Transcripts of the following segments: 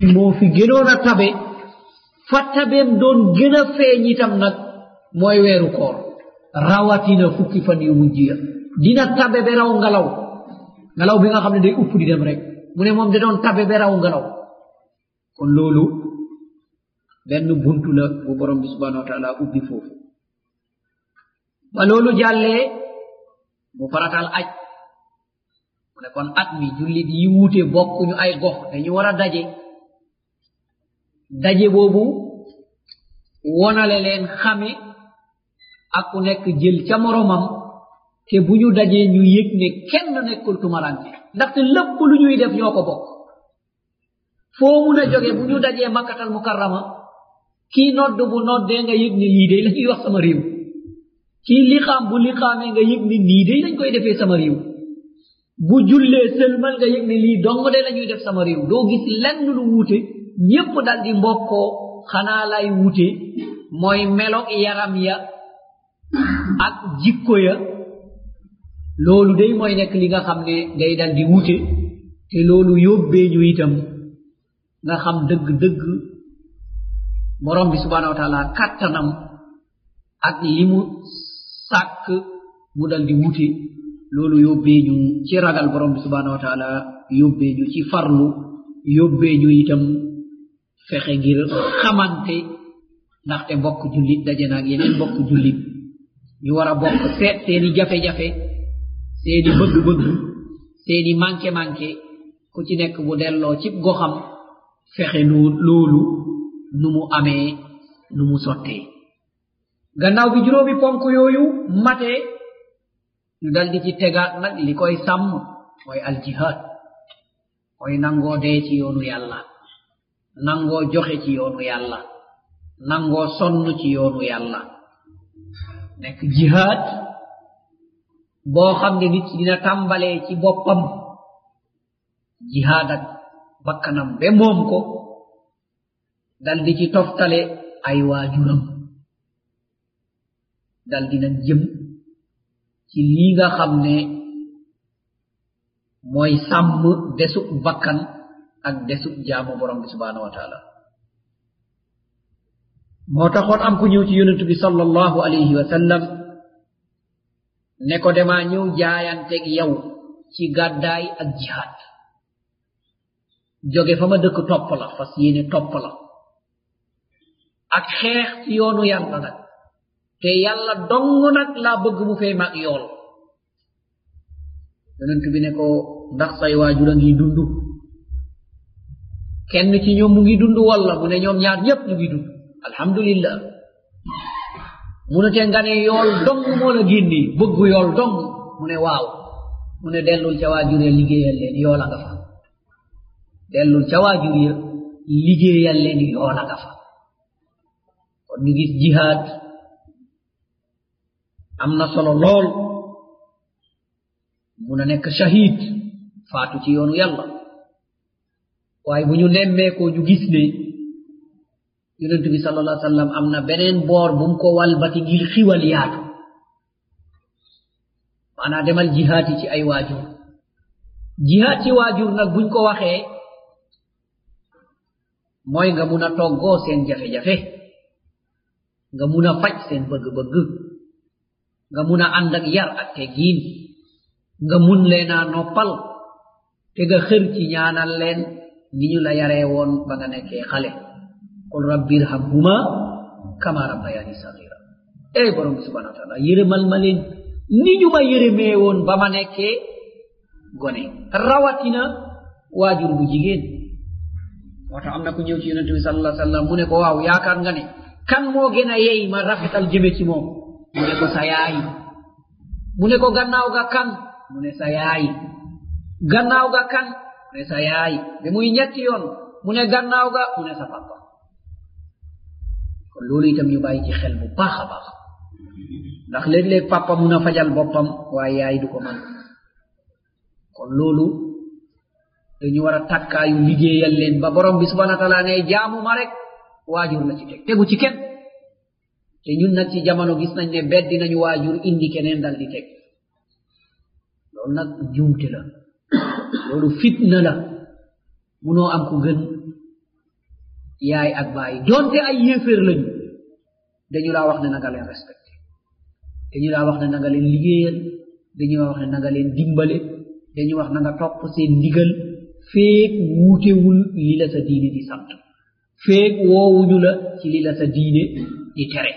moo fi gënoon a tabe fa tabeem doon gën a feeñ itam nag mooy weeru koor rawatina fukki fan yu mujj ya dina tabe be raw ngalaw ngalaw bi nga xam ne day upp di dem rek mu ne moom da doon tabe be raw ngalaw kon loolu benn buntu la bu borom bi subhanahu wa taala ubbi foofu ba loolu jàllee mu faratal aj mu ne kon at mi jullit yi wuute bokkuñu ay gox dañu war a daje daje boobu wonale leen xame ak ku nekk jël ca moromam te bu ñu dajee ñu yëg ne kenn nekkul tumarante ndaxte lépp lu ñuy def ñoo ko bokk foo mun a jóge bu ñu dajee makkatal mukarrama kii nodd bu noddee nga yëg ne lii day la ñuy wax sama réew kii liqaam bu liqaamee nga yëg ne nii day lañ koy defee sama réew bu jullee sëlmal nga yëg ne lii dong de la ñuy def sama réew doo gis lenn lu wuute ñépp dal di mbokkoo xanaa lay wuute mooy melo yaram ya ak jikko ya loolu day mooy nekk li nga xam ne day dal di wuute te loolu yóbbee ñu itam nga xam dëgg-dëgg borom bi subhanahu wa taala kattanam ak li mu sàkk mu dal di wuute loolu yóbbee ñu ci ragal borom bi subhanahu wa taala yóbbee ñu ci farlu yóbbee ñu itam fexe ngir xamante ndaxte mbokk jullit daje naag yeneen mbokk jullit ñu war a bokk seet seeni jafe-jafe seeni bëgg-bëgg seeni manqué-manqué ku ci nekk bu delloo cib goxam fexe nu loolu nu mu amee nu mu sottee gannaaw bi juróomi ponk yooyu matee ñu dal di ci tegaat nag li koy sàmm mooy aljihad mooy nangoo dee ci yoonu yàlla nangoo joxe ci yoonu yàlla nangoo sonn ci yoonu yàlla nekk jihad boo xam ne nit dina tàmbalee ci boppam jihad ak bakkanam be moom ko dal di ci toftale ay waajuram dal dina jëm ci lii nga xam ne mooy sàmm desub bakkan ak desub jaamu borom bi subhanahu wa taala moo taxoon am ku ñëw ci yonentu bi sallallahu alayhi wa sallam ne ko demaa ñëw jaayanteeg yow ci gàddaay ak jihaad jóge fa ma dëkk topp la fas yéene topp la ak xeex ci yoonu yàlla nag te yàlla dong nag laa bëgg mu fay mag yool yonent bi ne ko ndax say waajur a ngi dund kenn ci ñoom mu ngi dund walla mu ne ñoom ñaar ñépp ñu ngi dund alhamdulillah mu ne te nga ne yool dong moo la génni bëgg yool dong mu ne waaw mu ne dellul ca waajur ya liggéeyal leen yoola nga fa dellul ca waajur ya liggéeyal leen yoola nga fa kon ñu gis jihaad am na solo lool mun a nekk shahid faatu ci yoonu yàlla waaye bu ñu nemmeekoo ñu gis ne yonent bi sal allah sallam am na beneen boor bu mu ko walbati ngir xiwal yaatu maanaa demal jihaad yi ci ay waajur jihaad ci waajur nag buñ ko waxee mooy nga mun a toggoo seen jafe-jafe nga mun a faj seen bëgg-bëgg nga mun a ànd ak yar ak teggiin nga mun leen a noppal te nga xër ci ñaanal leen ni ñu la yaree woon ba nga nekkee xale qul rabbi irhamhuma kama rabbayani sagira ey borom bi subhanahu wa taala yërëmal ma leen ni ñu ma yërëmee woon ba ma nekkee gone rawatina waajur bu jigéen moo tax am na ku ñëw ci yonente bi sallallahu alayhi wasallam mu ne ko waaw yaakaar nga ne kan moo gën a yey ma rafetal jëme ci moom mu ne ko sa yaay mu ne ko gannaaw ga kan mu ne sa yaay gannaaw ga kan mu ne sa yaay ba muy ñetti yoon mu ne gannaaw ga mu ne sa papa kon loolu itam ñu bàyyi ci xel bu baax a baax ndax léeg-léeg papa mun a fajal boppam waaye yaay du ko man kon loolu dañu war a takkaayu liggéeyal leen ba borom bi subhana wa taala ne jaamu ma rek waajur la ci teg tegu ci kenn te ñun nag ci jamono gis nañ ne beddi nañu waajur indi keneen dal di teg loolu nag njuumte la loolu fitna la munoo am ku gën yaay ak bàyyi donte ay yéeféer lañu dañu laa wax ne na nga leen respecté dañu laa wax ne na nga leen liggéeyal dañu laa wax ne na nga leen dimbale dañu wax na nga topp seen ndigal feek wuutewul li la sa diine di sant feek woowuñu la ci li la sa diine di tere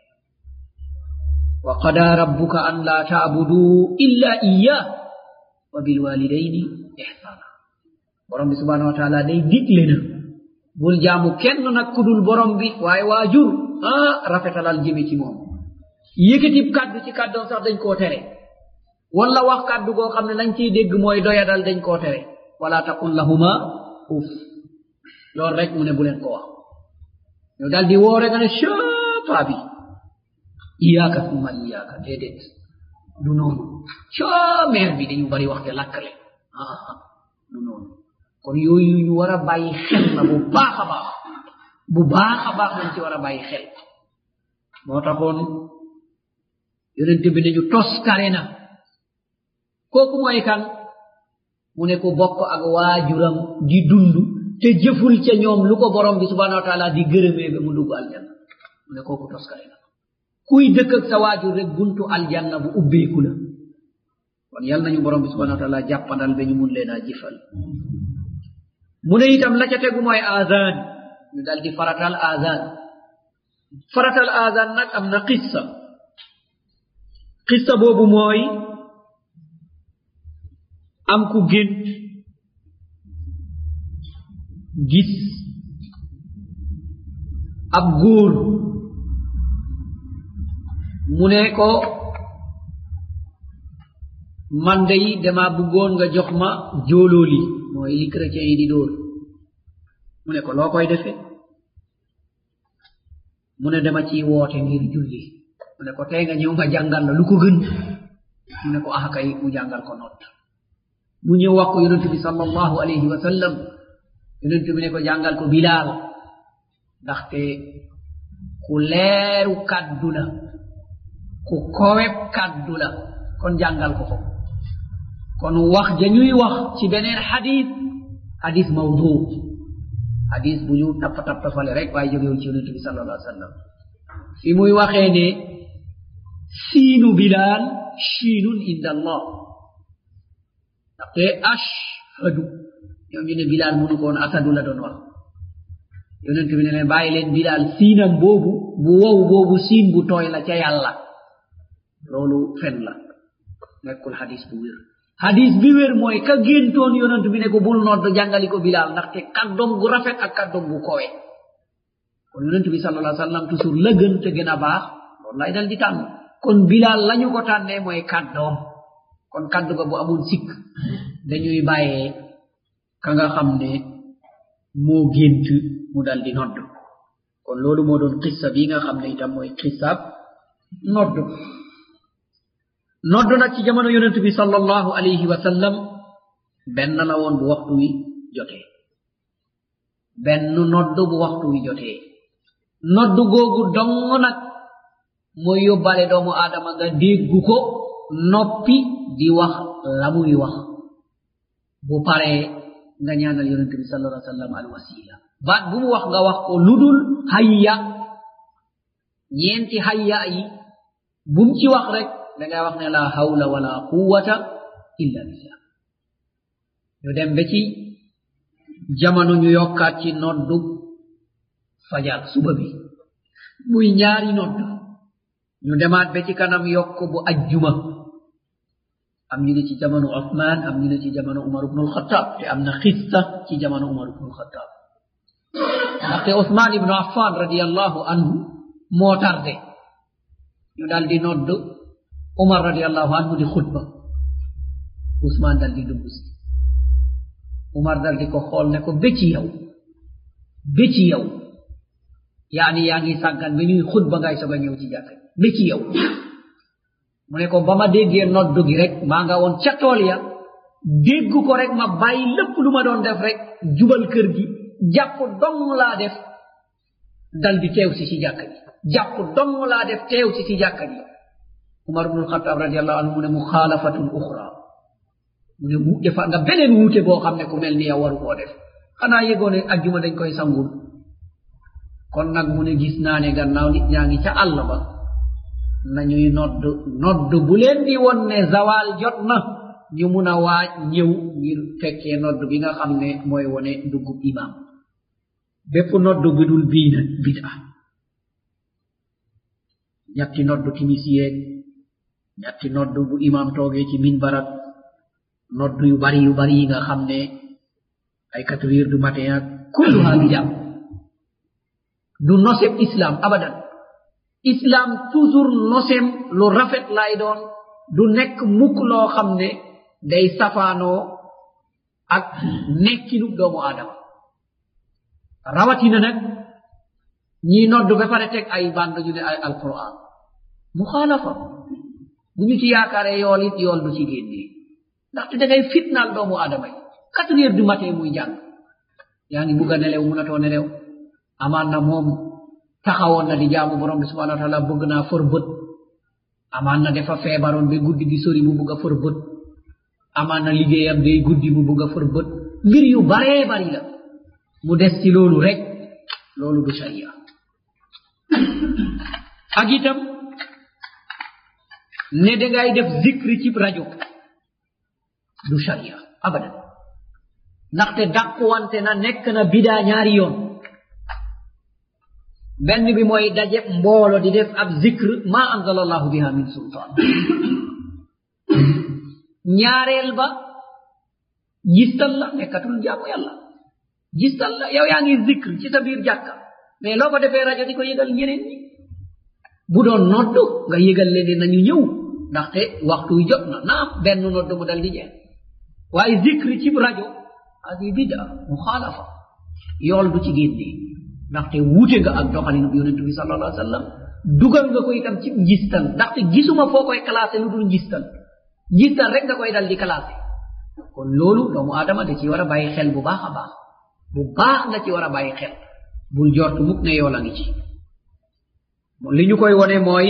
wa qada rabbuka an la taabudu illa iyah wa bilwalidaini ihsana borom bi subhanahu wa taala day digle na bul jaamu kenn nag kudul borom bi waaye waajur ah rafetalal jëme ci moom yëkkatib kàddu ci kàddoom sax dañ koo tere wala wax kàddu goo xam ne lañ ciy dégg mooy doyadal dañ koo tere wala taqul lahuma uf loolu rek mu ne bu leen ko wax yow daal di woore nga ne caa bi iyaaka summa iyaaka déedéet du noonu caa meer bi dañu bari waxte lakkale ah du noonu kon yooyu ñu war a bàyyi xel la bu baax a baax bu baax a baax lañ ci war a bàyyi xel moo taxoon yonente bi nañu toskare na kooku mooy kan mu ne ko bokk ak waajuram di dund te jëful ca ñoom lu ko borom bi subhanahu wa taala di gërëmee ba mu dugg aljanna mu ne kooku toskare na kuy dëkk ak sa waajur rek buntu aljanna bu ubbeeku la kon yal nañu borom bi subhanahu wa taala jàppandal ba ñu mun leen a jëfal mu ne itam la ca tegu mooy azan ñu dal di faratal azan faratal azan nag am na qissa qissa boobu mooy am ku gént gis ab góor mu ne ko man day dama bëggoon nga jox ma jóolooli mooy li chrétien yi di dóor mu ne ko loo koy defe mu ne dama ciy woote ngir julli mu ne ko tey nga ñëw nga jàngal la lu ko gën mu ne ko ah kay mu jàngal ko noot mu ñëw wax ko yonent bi sallallahu alayhi wa sallam yonent bi ne ko jàngal ko bilaal ndaxte ku leeru kàddu la ku koweb kàddu la kon jàngal ko ko kon wax ja ñuy wax ci beneen xadis xadis mawdu xadis bu ñu tapp tappafale rek waaye jógewul ci yonent bi sallallahu alayhi wa sallam fi muy waxee ne siinu bilaal shiinun inda allah ndaxte ashhadu ñoom ñu ne bilaal mënu ko woon asadu la doon wax yonent bi ne leen bàyyi leen bilaal siinam boobu bu wow boobu siin bu tooy la ca yàlla loolu fen la nekkul hadis bu wér hadis bi wér mooy ka géntoon yonent bi ne ko bul nodd jàngali ko bilaal ndaxte kàddoom gu rafet ak kàddoom gu kowe kon yonent bi sallallahu alayhi wa sallam toujours la gën te gën a baax loolu lay dal di tànn kon bilaal lañu ko tànnee mooy kàddoom kon kàddu ga bu amul sikk dañuy bàyyee ka nga xam ne moo gént mu dal di nodd kon loolu moo doon xissa bi nga xam ne itam mooy xissaab nodd nodd nag ci jamono yonent bi sallallahu alayhi wa sallam benn la woon bu waxtu wi jotee benn nodd bu waxtu wi jotee nodd googu dong nag mooy yóbbale doomu aadama nga déggu ko noppi di wax la muy wax bu paree nga ñaanal yonent bi sallallahu alayhi wa sallam al wasila baat bu mu wax nga wax ko ludul hayya ñeenti hayya yi bum ci wax rek dangay wax ne la hawla wala quwwata illa billah ñu dem ba ci jamono ñu yokkaat ci noddu fajar suba bi muy ñaari nodd ñu demaat ba ci kanam yokk bu ajjuma am ñu ne ci jamono Othman am ñu ne ci jamono Umar ibn al-Khattab te am na xissa ci jamono Umar ibn al-Khattab ndaxte Othman ibnu Affan radiallahu anhu moo tarde ñu dal di nodd Umar radiallahu anhu di xutba Ousmane dal di dugg si Umar dal di ko xool ne ko bëcci yow bëcci yow yaani yaa ngi sàggan ba ñuy xutba ngay soog a ñëw ci jàkk bëcci yow mu ne ko ba ma déggee noddu gi rek maa nga woon ca tool ya dégg ko rek ma bàyyi lépp lu ma doon def rek jubal kër gi jàpp dong laa def dal di teew si ci jàkk ji jàpp dong laa def teew si ci jàkk ji umar bnu alxataab radiallahu anhu mu ne muxaalafatun uxra mu ne mu defa nga beneen wuute boo xam ne ku mel ni yow waru koo def xanaa yëgoo ne ajjuma dañ koy sangul kon nag mu ne gis naa ne gannaaw nit ñaa ngi ca àll ba nañuy nodd nodd bu leen di won ne zawal jot na ñu mun a waaj ñëw ngir fekkee nodd bi nga xam ne mooy wone duggub imam bépp nodd bi dul bii nag bida ñatti nodd timis yeeg ñatti nodd bu imam toogee ci min barak nodd yu bari yu bari yi nga xam ne ay quatre heures du matin ak kulluha bida du noseb islam abadan islam toujours nosem lu rafet lay doon du nekk mukk loo xam ne day safaanoo ak nekkinu doomu aadama rawatina nag ñii nodd ba pare teg ay band ñu ne ay alquran muxaalafa bu ñu ci yaakaare yool it yool du ci génnee ndaxte da ngay fitnaal doomu aadama yi quatre heures du matin muy jàng yaa ngi bugg a nelew munatoo nelew amaan na moom taxawoon na di jaamu borom bi subhanahu wa taala bëgg naa for bët amaan na dafa feebaroon ba guddi gi sori mu bugg a for bët amaan na liggéeyam day guddi mu bugg a for bët mbir yu baree bari la mu des ci loolu rek loolu du sharia ak itam ne dangay def zikri ci rajo du sharia abadan ndaxte dàquwante na nekk na bidaa ñaari yoon benn bi mooy daje mboolo di def ab zikr ma anzala allahu biha min sultan ñaareel ba gistal la nekkatul jaamu yàlla gistal la yow yaa ngi zikr ci sa biir jàkka mais loo ko defee rajo di ko yëgal ñeneen ñi bu doon noddu nga yëgal leen ne nañu ñëw ndaxte waxtu wi jot na naam benn noddu mu dal di jeex waaye zikr ci rajo hadi bida muxaalafa yool du ci génnee ndaxte wuute nga ak doxalinu bi yonentu bi sallallahu alayhi wa sallam dugal nga ko itam ci njistal ndaxte gisuma foo koy classé lu dul njistal njistal rek nga koy dal di classé kon loolu doomu aadama da ci war a bàyyi xel bu baax a baax bu baax nga ci war a bàyyi xel bul jortu mukk ne yool a ngi ci li ñu koy wone mooy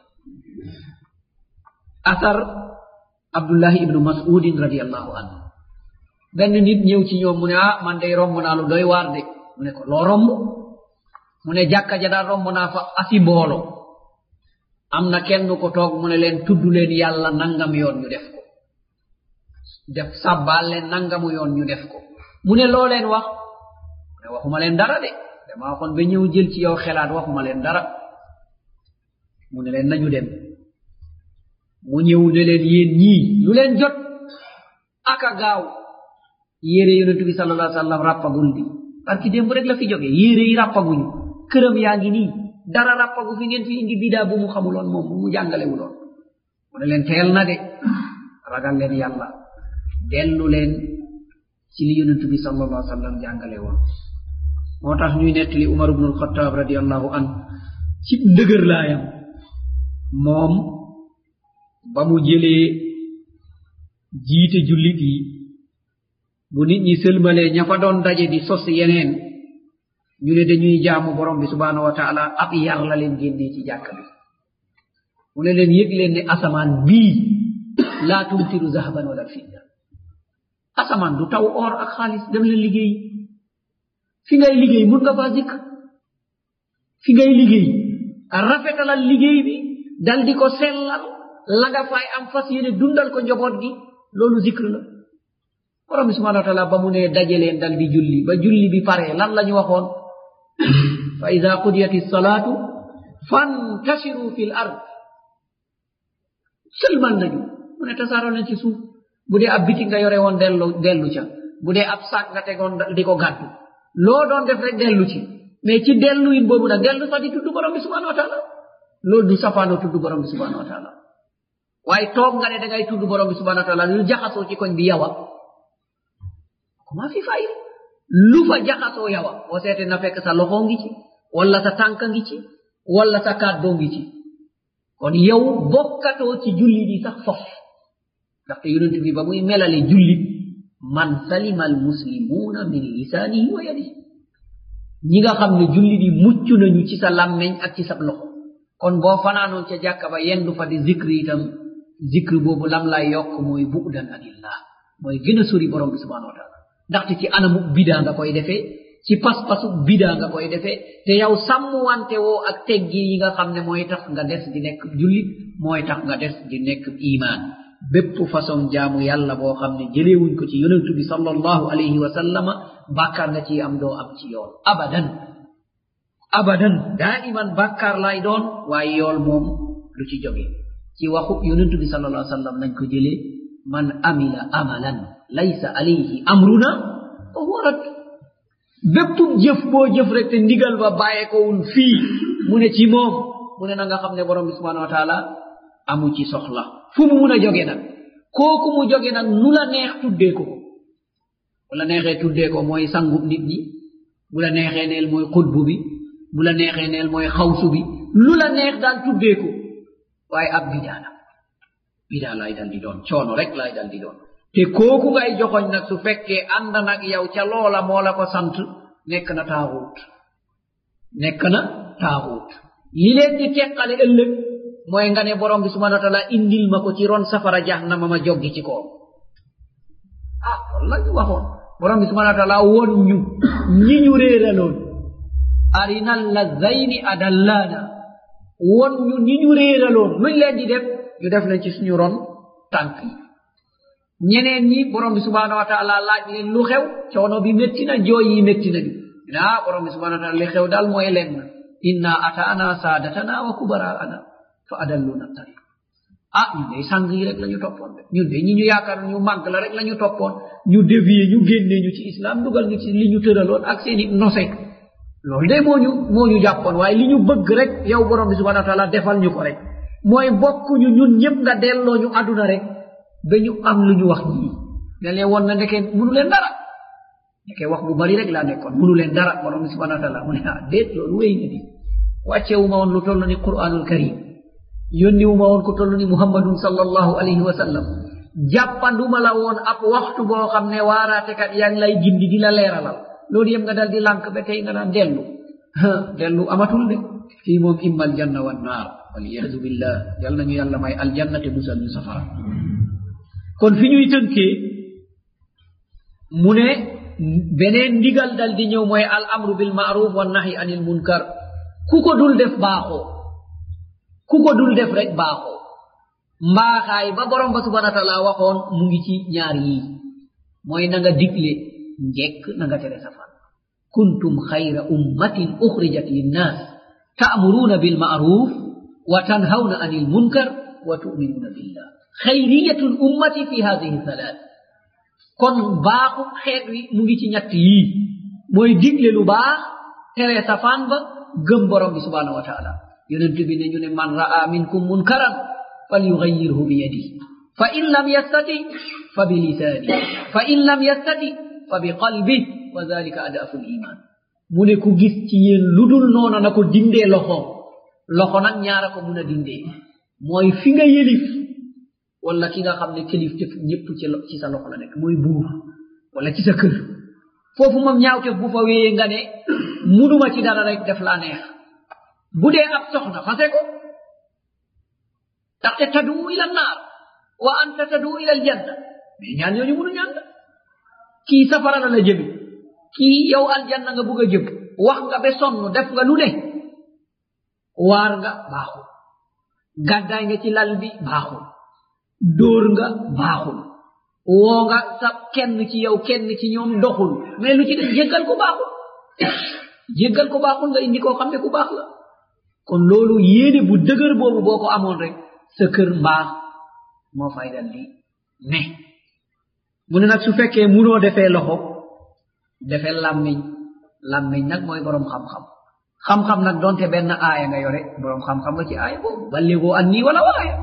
asar abdullahi ibnu masudin radiallahu anhu benn nit ñëw ci ñoom mu ne ah man day romb naa lu doy waar de mu ne ko loo romb mu ne jàkka ja daal romb naa fa asi mboolo am na kenn ko toog mu ne leen tudd leen yàlla nangam yoon ñu def ko def sàbbaal leen nangamu yoon ñu def ko mu ne loo leen wax mu ne waxuma leen dara de dama waxoon ba ñëw jël ci yow xelaat waxuma leen dara mu ne leen nañu dem mu ñëw ne leen yéen ñii lu leen jot aka gaaw yére yonentu bi sallallahu alayhi wa sallam rappagul bi parce que démb rek la fi jóge yére yi rappaguñu këram yaa ngi nii dara rappagu fi ngeen fi indi bidaa bu mu xamuloon moom bu mu jàngalewuloon mu ne leen teel na de ragal leen yàlla dellu leen ci li yonentu bi sallallahu alayhi wa sallam jàngale woon moo tax ñuy nettali umar ibnu alxataab radiallahu an ci ndëgër laayam moom ba mu jëlee jiite jullit yi bu nit ñi sëlmalee ña fa doon daje di sos yeneen ñu ne dañuy jaamu borom bi subhanahu wa taala ab yar la leen génnee ci jàkk bi mu ne leen yëg leen ne asamaan bii laa tumtiru zahaban wala fidda asamaan du taw or ak xaalis dem leen liggéey fi ngay liggéey mun nga faa zikr fi ngay liggéey rafetalal liggéey bi dal di ko sellal la nga fay am fas yéene dundal ko njaboot gi loolu zikr la borom bi subhanahu wa taala ba mu ne daje leen dal di julli ba julli bi pare lan la ñu waxoon fa ida qudiyat salaatu fantashiru fi l ard sëlmal nañu mu ne tasaaroo leen ci suuf bu dee ab biti nga yore woon dellu dellu ca bu dee ab saak nga tegoon di ko gàddu loo doon def rek dellu ci mais ci dellu in boobu nag dellu sax di tudd borom bi subhanahu wa taala loolu du safaanoo tudd borom bi subhanahu wa taala waaye toog nga ne da ngay tudd borom bi subhanahu wa taala lu jaxasoo ci koñ bi yawa comment fi fay lu fa jaxasoo yawa boo seete na fekk sa loxoo ngi ci wala sa tànka ngi ci wala sa kàddoo ngi ci kon yow bokkatoo ci julli di sax fof ndaxte yonent bi ba muy melale jullit man salima al muslimuuna min lisaanihi wa yadihi ñi nga xam ne jullit yi mucc nañu ci sa làmmeñ ak ci sa loxo kon boo fanaanoon ca jàkka ba yendu fa di zikri itam zikri boobu lam lay yokk mooy bu'dan anillah mooy gën a sori borom bi subhanahu wa taala ndaxte ci anamu bidaa nga koy defee ci pas-pasu bida nga koy defee te yow sàmm wante woo ak teggi yi nga xam ne mooy tax nga des di nekk jullit mooy tax nga des di nekk iman bépp façon jaamu yàlla boo xam ne jëleewuñ ko ci yonentu bi sallallahu alayhi wa sallama bàkkaar nga ci am doo am ci yool abadan abadan daa iman bàkkaar lay doon waaye yool moom lu ci jóge ci waxu yonentu bi sallallahu alayhi wa sallam nañ ko jëlee man amila amalan laysa alayhi amruna fa huwa rad bépp jëf boo jëf rek te ndigal ba bàyyeekowul fii mu ne ci moom mu ne na nga xam ne borom bi subhanahu wa taala amu ci soxla fu mu mun a jóge nag kooku mu jóge nag nu la neex tuddee ko bu la neexee tuddee ko mooy sangub nit ñi bu la neexee neel mooy xutbu bi bu la neexee neel mooy xawsu bi lu la neex daal tuddee ko waaye ab bidaa la bidaa lay dal di doon coono rek lay dal di doon te kooku ngay joxoñ nag su fekkee ànd nag yow ca loola moo la ko sant nekk na taaxuut nekk na taaxuut li leen di teqale ëllëg mooy nga ne borom bi subhanahu wa taala indil ma ko ci ron safara jahannama ma joggi ci koom ah loolu la ñu waxoon borom bi subhanahu wa taala won ñu ñi ñu réeraloon arinal lazayni adallana won ñu ñi ñu réeraloon luñ leen di def ñu def leen ci suñu ron tànk yi ñeneen ñi borom bi subhanahu wa taala laaj leen lu xew coono bi métti na jooy yi métti nañu ne ah borom bi subhanahu wa taala li xew daal mooy lenn inna ataana saadatana wa kubaraana fa adalluna tariq ah ñun day sang yi rek la ñu toppoon de ñun de ñi ñu yaakaar ñu màgg la rek la ñu toppoon ñu dévier ñu génnee ñu ci islam dugal ñu ci li ñu tëraloon ak seeni nose loolu de moo ñu moo ñu jàppoon waaye li ñu bëgg rek yow borom bi subhanahu wa taala defal ñu ko rek mooy bokk ñu ñun ñëpp nga delloo ñu aduna rek ba ñu am lu ñu wax ñii ne leen woon na ndeke munu leen dara ndeke wax bu bari rek laa nekkoon munu leen dara borom bi subhanahu wa taala mu ne ah déet loolu wéy na di wàccewu ma woon lu toll ni quranul karim yónni wu ma woon ko toll ni muhammadun sallallahu alayhi wa sallam jàppanduma la woon ab waxtu boo xam ne waaraatekat yaa ngi lay gindi di la leeralal loolu yëpp nga dal di lànk ba tey nga naan dellu dellu amatul de fii moom imma aljanna wa naar waliyadu billah yal nañu yàlla may aljanna te musal ñu safara kon fi ñuy tënkee mu ne beneen ndigal dal di ñëw mooy al amru bil maaruf wa nahi anil munkar ku ko dul def baaxoo ku ko dul def rek baaxoo mbaaxaay ba borom ba subhana wa taala waxoon mu ngi ci ñaar yii mooy na nga digle njekk na nga tere safan kuntum xayra ummatin uxrijat linnas ta'muruna bil ma'ruf wa tanhawna anil munkar wa tu'minuna billah xayriyatu l ummati fi hadihi thalath kon baaxu xeet wi mu ngi ci ñett yii mooy digle lu baax tere safaan ba gëm borom bi subhanahu wa taala yonent bi ne ñu ne man ra'a minkum munkaran falyughayyirhu bi yadihi fa in lam yastati fa bi lisani fa in lam yastati fa bi qalbi wa dhalika adafu l iman mu ne ku gis ci yéen lu dul noona na ko dindee loxo loxo nag ñaara ko mun a dindee mooy fi nga yelif wala ki nga xam ne kilif tef ñëpp ci ci sa loxo la nekk mooy buur wala ci sa kër foofu moom ñaawtef bu fa wéyee nga ne munuma ci dara rek def laa neex bu dee ab soxna fase ko ndaxte tadu ila naar wa anta tadu ila aljanna mais ñaan ñooñu munu ñaan la kii safara la la jëmi kii yow aljanna nga bugg a jëm wax nga be sonn def nga lu ne waar nga baaxul gàddaay nga ci lal bi baaxul dóor nga baaxul woo nga sa kenn ci yow kenn ci ñoom doxul mais lu ci def jéggal ko baaxul jéggal ko baaxul nga indi koo xam ne ku baax la kon loolu yéene bu dëgër boobu boo ko amoon rek sa kër mbaax moo fay dal di ne mu ne nag su fekkee munoo defee loxo defee làmmiñ làmmiñ nag mooy boroom xam-xam xam-xam nag donte benn aaya nga yore boroom xam-xam nga ci aaya boobu balligoo an nii wala waaya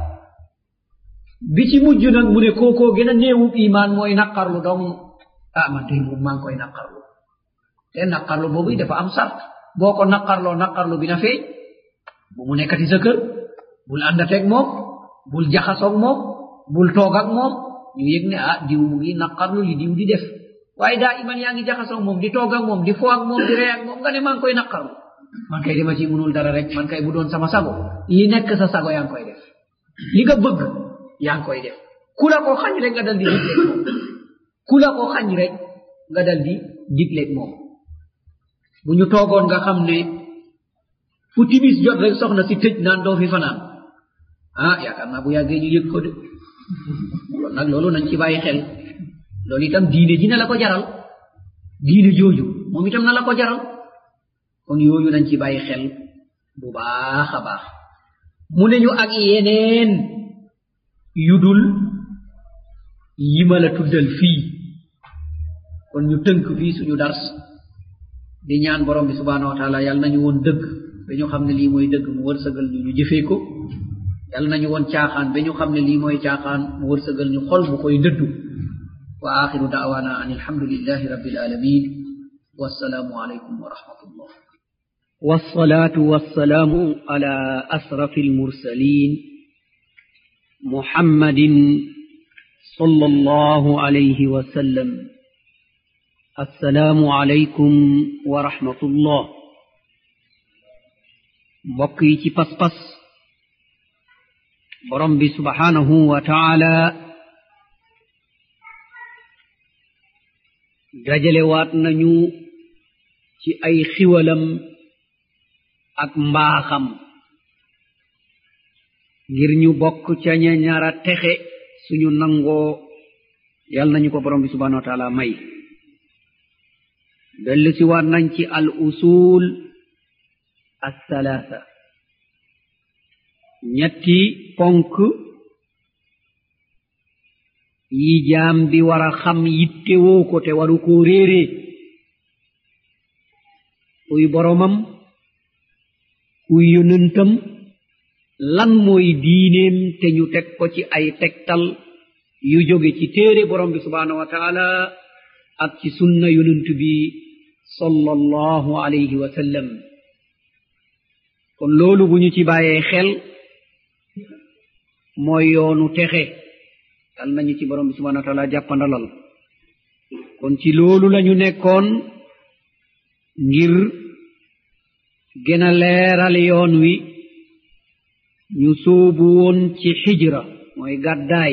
bi ci mujj nag mu ne kookoo gën a néewub imaan mooy naqarlu dong ah man tey moom maa ngi koy naqarlu te naqarlu boobu dafa am sart boo ko naqarloo naqarlu bi na feeñ bu mu nekkati sa kër bul àndateeg moom bul jaxasoog moom bul toog ak moom ñu yëg ne ah diw mu ngi naqarlu li diw di def waaye daa iman yaa ngi jaxasoog moom di toog ak moom di fo ak moom di ree ak moom nga ne maa ngi koy naqarlu man kay dama ci munul dara rek man kay bu doon sama sago li nekk sa sago yaa ngi koy def li nga bëgg yaa ngi koy def ku la ko xañ rek nga dal di digleeg moom ku la ko xañ rek nga dal di digleeg moom bu ñu toogoon nga xam ne fu timis jot rek soxna si tëj naan doo fi fanaan ah yaakaar naa bu yàggee ñu yëg ko de kon nag loolu nañ ci bàyyi xel loolu itam diine ji na la ko jaral diine jooju moom itam na la ko jaral kon yooyu nañ ci bàyyi xel bu baax a baax mu ne ñu ak yeneen yudul yi ma la tuddal fii kon ñu tënk fii suñu dars di ñaan borom bi subhanahu wa taala yàlla nañu woon dëgg ba ñu xam ne lii mooy dëgg mu wërsëgal ñu ñu jëfee ko yàlla nañu woon caaxaan ba ñu xam ne lii mooy caaxaan mu wërsëgal ñu xol bu koy dëddu wa axiru daawana an alhamdulillahi rabbil alamin wassalaamu alaykum wa rahmatullah والصلاة والسلام على أسرف المرسلين محمد صلى الله عليه وسلم السلام عليكم ورحمة الله بقي ci pas pas borom bi subhanahu wa ta'ala dajale waat nañu ci ay xiwalam ak mbaaxam ngir ñu bokk ca ña ñara texe suñu nangoo yal nañu ko borom bi subhanahu wa taala may dellu si waat nañ ci al usul althalaatha ñetti ponk yi jaam bi war a xam yittewoo ko te waru koo réeree kuy boromam kuy yonentam lan mooy diineem te ñu teg ko ci ay tegtal yu jóge ci téere borom bi subhanahu wa taala ak ci sunna yonent bi sallallahu alayhi wa sallam kon loolu bu ñu ci bàyyee xel mooy yoonu texe yal nañu ci borom bi subhanahu wa taala jàppandalal kon ci loolu lañu nekkoon ngir gën a leeral yoon wi ñu sóobu woon ci xijra mooy gàddaay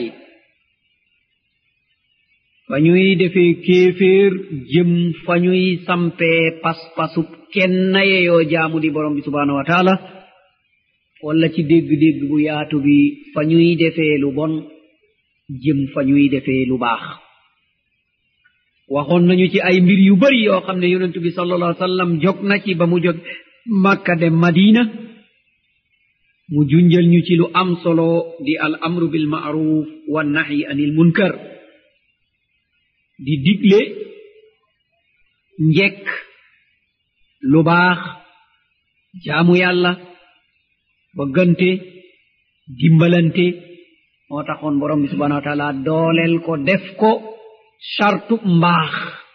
fa ñuy defee kéeféer jëm fa ñuy sampee pas-pasub kenn yeyoo jaamu di borom bi subhanahu wa taala walla ci dégg-dégg bu yaatu bi fa ñuy defee lu bon jëm fa ñuy defee lu baax waxoon nañu ci ay mbir yu bari yoo xam ne yonentu bi sallallahu alayhi wa sallam jog na ci ba mu jog makka dem madina mu junjal ñu ci lu am solo di al amru bil ma'ruf wa nahyi anil munkar di digle njekk lu baax jaamu yàlla bëggante dimbalante moo taxoon borom bi subhanahu wa taala dooleel ko def ko sartu mbaax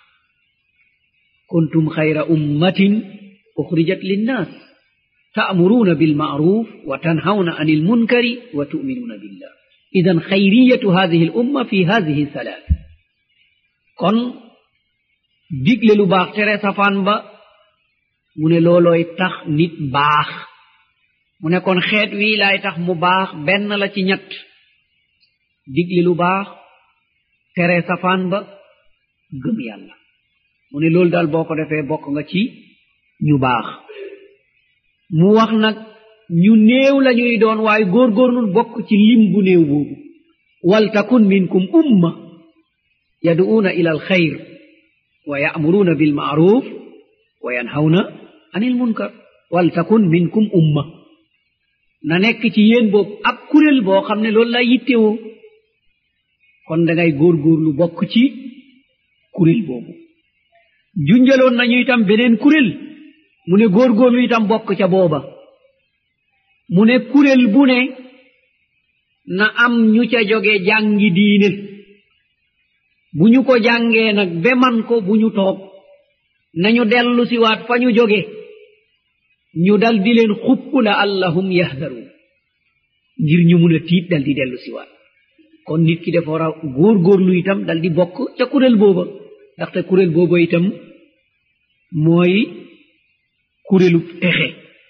kuntum xayra ummatin uxrijat linnas ta'muruna bilma'ruf wa tanhawna anil munkari wa tu'minuna billah idan xayriyatu hadhihi al umma fi hadhihi thalath kon digle lu baax tere safaan ba mu ne loolooy tax nit baax mu ne kon xeet wii laay tax mu baax benn la ci ñett digle lu baax tere safaan ba gëm yàlla mu ne loolu daal boo ko defee bokk nga ci ñu baax mu wax nag ñu néew lañuy doon waaye góorgóorlul bokk ci lim bu néew boobu waltakun minkum umma yad'uuna ila alxayr wa ya'muruuna bilma'ruf wa yanhawna anil munkar waltakun minkum umma na nekk ci yéen boobu ab kuréel boo xam ne loolu lay yittewoo kon dangay góorgóorlu bokk ci kuréel boobu junjaloon nañu itam beneen kuréel mu ne góorgóorlu itam bokk ca booba mu ne kuréel bu ne na am ñu ca joge jàngi diine bu ñu ko jàngee nag be man ko bu ñu toog nañu dellu siwaat fa ñu joge ñu dal di leen xupp la allahum yahdaruun ngir ñu mun a tiit dal di dellu siwaat kon nit ki dafa war a góorgóorlu itam dal di bokk ca kuréel booba ndaxte kuréel booba itam mooy kuréelu texe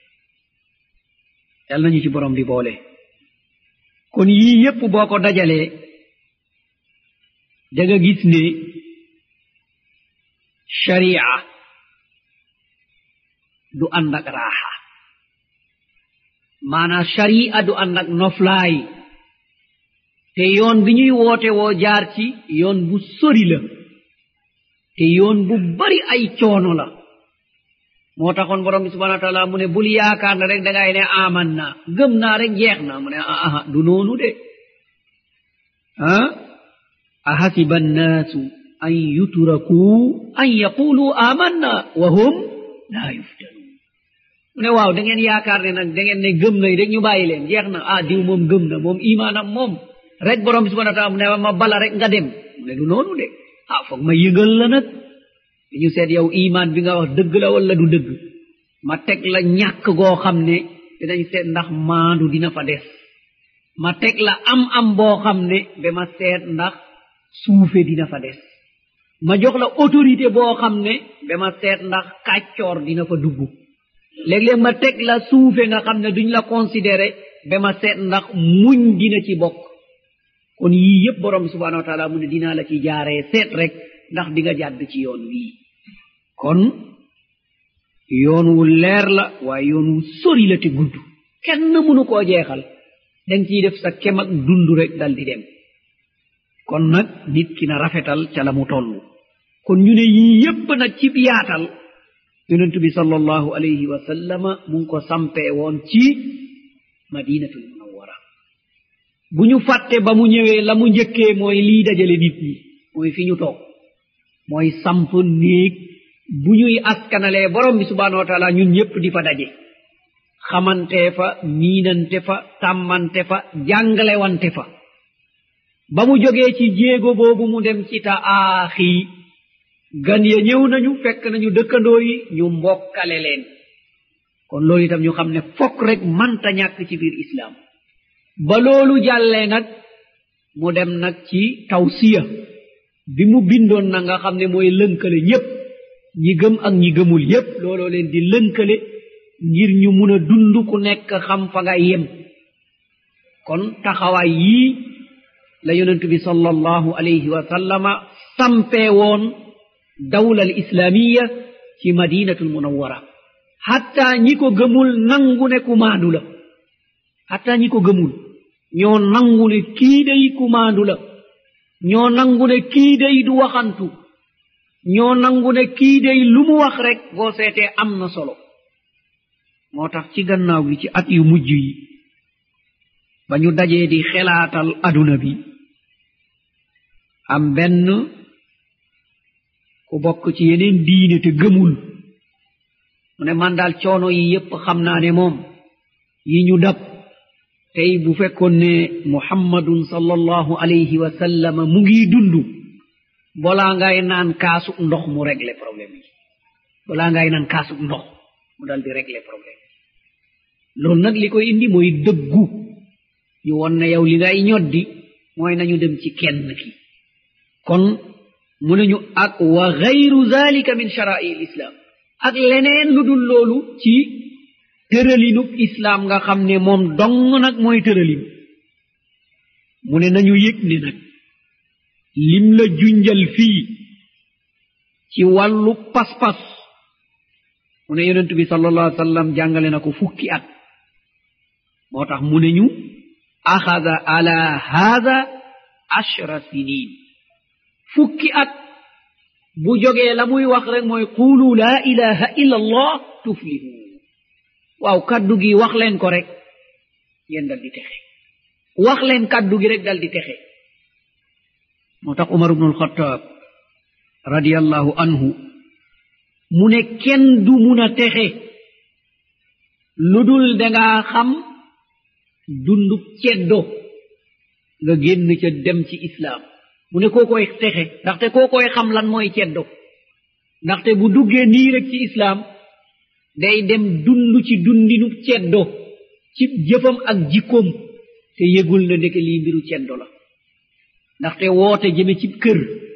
yal nañu ci borom di boole kon yii yépp boo ko dajalee da nga gis ne sharia du ànd ak raaxa maanaa sharia du ànd ak noflaay te yoon bi ñuy woote woo jaar ci yoon bu sori la te yoon bu bari ay coono la moo taxoon borom bi subhana wa taala mu ne bul yaakaar na rek dangay ne aman na gëm naa rek jeex na mu ne aha du noonu de ah ahasiba annaasu an yutrakuu an yaqulu amanna wa hum laa yuftanun mu ne waaw da ngeen yaakaar ne nag da ngeen ne gëm nañ rek ñu bàyyi leen jeex na ah diw moom gëm na moom imaanam moom rek borom bi subhana wa taala mu ne ma bala rek nga dem mu ne du noonu de ah foog ma yëgal la nag dañu seet yow imaan bi nga wax dëgg la wala du dëgg ma teg la ñàkk goo xam ne dinañ seet ndax maandu dina fa des ma teg la am am boo xam ne ba ma seet ndax suufe dina fa des ma jox la autorité boo xam ne ba ma seet ndax kàccoor dina fa dugg léeg-léeg ma teg la suufe nga xam ne duñ la considéré ba ma seet ndax muñ dina ci bokk kon yii yépp borom bi subhanahu wa taala mu ne dinaa la ci jaaree seet rek ndax di nga jàdd ci yoon wii kon yoon wu leer la waaye yoon wu sori la te gudd kenn mënu koo jeexal danga ciy def sa kem ak dund rek dal di dem kon nag nit ki na rafetal ca la mu toll kon ñu ne yii yépp nag ci yaatal yonentu bi sallallahu alayhi wa sallama mu ngi ko sampee woon ci madinatul munawwara bu ñu fàtte ba mu ñëwee la mu njëkkee mooy lii dajale nit ñi mooy fi ñu toog mooy samp néeg bu ñuy askanalee borom bi subhanahu wa taala ñun ñépp di fa daje xamante fa miinante fa tàmmante fa jàngalewante fa ba mu jógee ci jéego boobu mu dem ci ta aaxi gan ya ñëw nañu fekk nañu dëkkandoo yi ñu mbokkale leen kon loolu itam ñu xam ne fokk rek manta ñàkk ci biir islaam ba loolu jàllee nag mu dem nag ci tawsiya bi mu bindoon na nga xam ne mooy lënkale ñépp ñi gëm ak ñi gëmul yépp looloo leen di lënkale ngir ñu mun a dund ku nekk xam fa nga yem kon taxawaay yii la yonent bi sallallahu alayhi wa sallama sampee woon dawla al islaamiya ci madinatul munawwara hatta ñi ko gëmul nangu ne kumaandu la hatta ñi ko gëmul ñoo nangu ne kii day kumaandu la ñoo nangu ne kii day du waxantu ñoo nangu ne kii day lu mu wax rek boo seetee am na solo moo tax ci gannaaw gi ci at yu mujj yi ba ñu dajee di xelaatal aduna bi am benn ku bokk ci yeneen diine te gëmul mu ne man daal coono yi yépp xam naa ne moom yi ñu dab tey bu fekkoon ne muhammadun sallallahu alayhi wa sallam mu ngi dund bolaa ngay naan kaasuk ndox mu régler problème yi bolaa ngay naan kaasuk ndox mu dal di régler problème loolu nag li koy indi mooy dëggu ñu won ne yow li ngay ñoddi mooy nañu dem ci kenn ki kon mu ne ñu ak wa gayru zalika min shara'i l islam ak leneen lu dul loolu ci tëralinub islaam nga xam ne moom dong nag mooy tëralin mu ne nañu yëg ne nag lim la junjal fii ci wàllu pas-pas mu ne yonent bi sallallahu alayhi wa sallam jàngale na ko fukki at moo tax mu ne ñu axada ala haada ashra sinin fukki at bu jógee la muy wax rek mooy qulu laa ilaha illa allah tuflihu waaw kaddu gi wax leen ko rek yéen dal di texe wax leen kaddu gi rek dal di texe moo tax umar ibnu alxataab radiallahu anhu mu ne kenn du mun a texe lu dul dangaa xam dundub ceddo nga génn ca dem ci islaam mu ne koo koy texe ndaxte koo koy xam lan mooy ceddo ndaxte bu duggee nii rek ci islaam day dem dund ci dundinub ceddo ci jëfam ak jikkoom te yëgul na ndeke lii mbiru ceddo la ndaxte woote jëme ci kër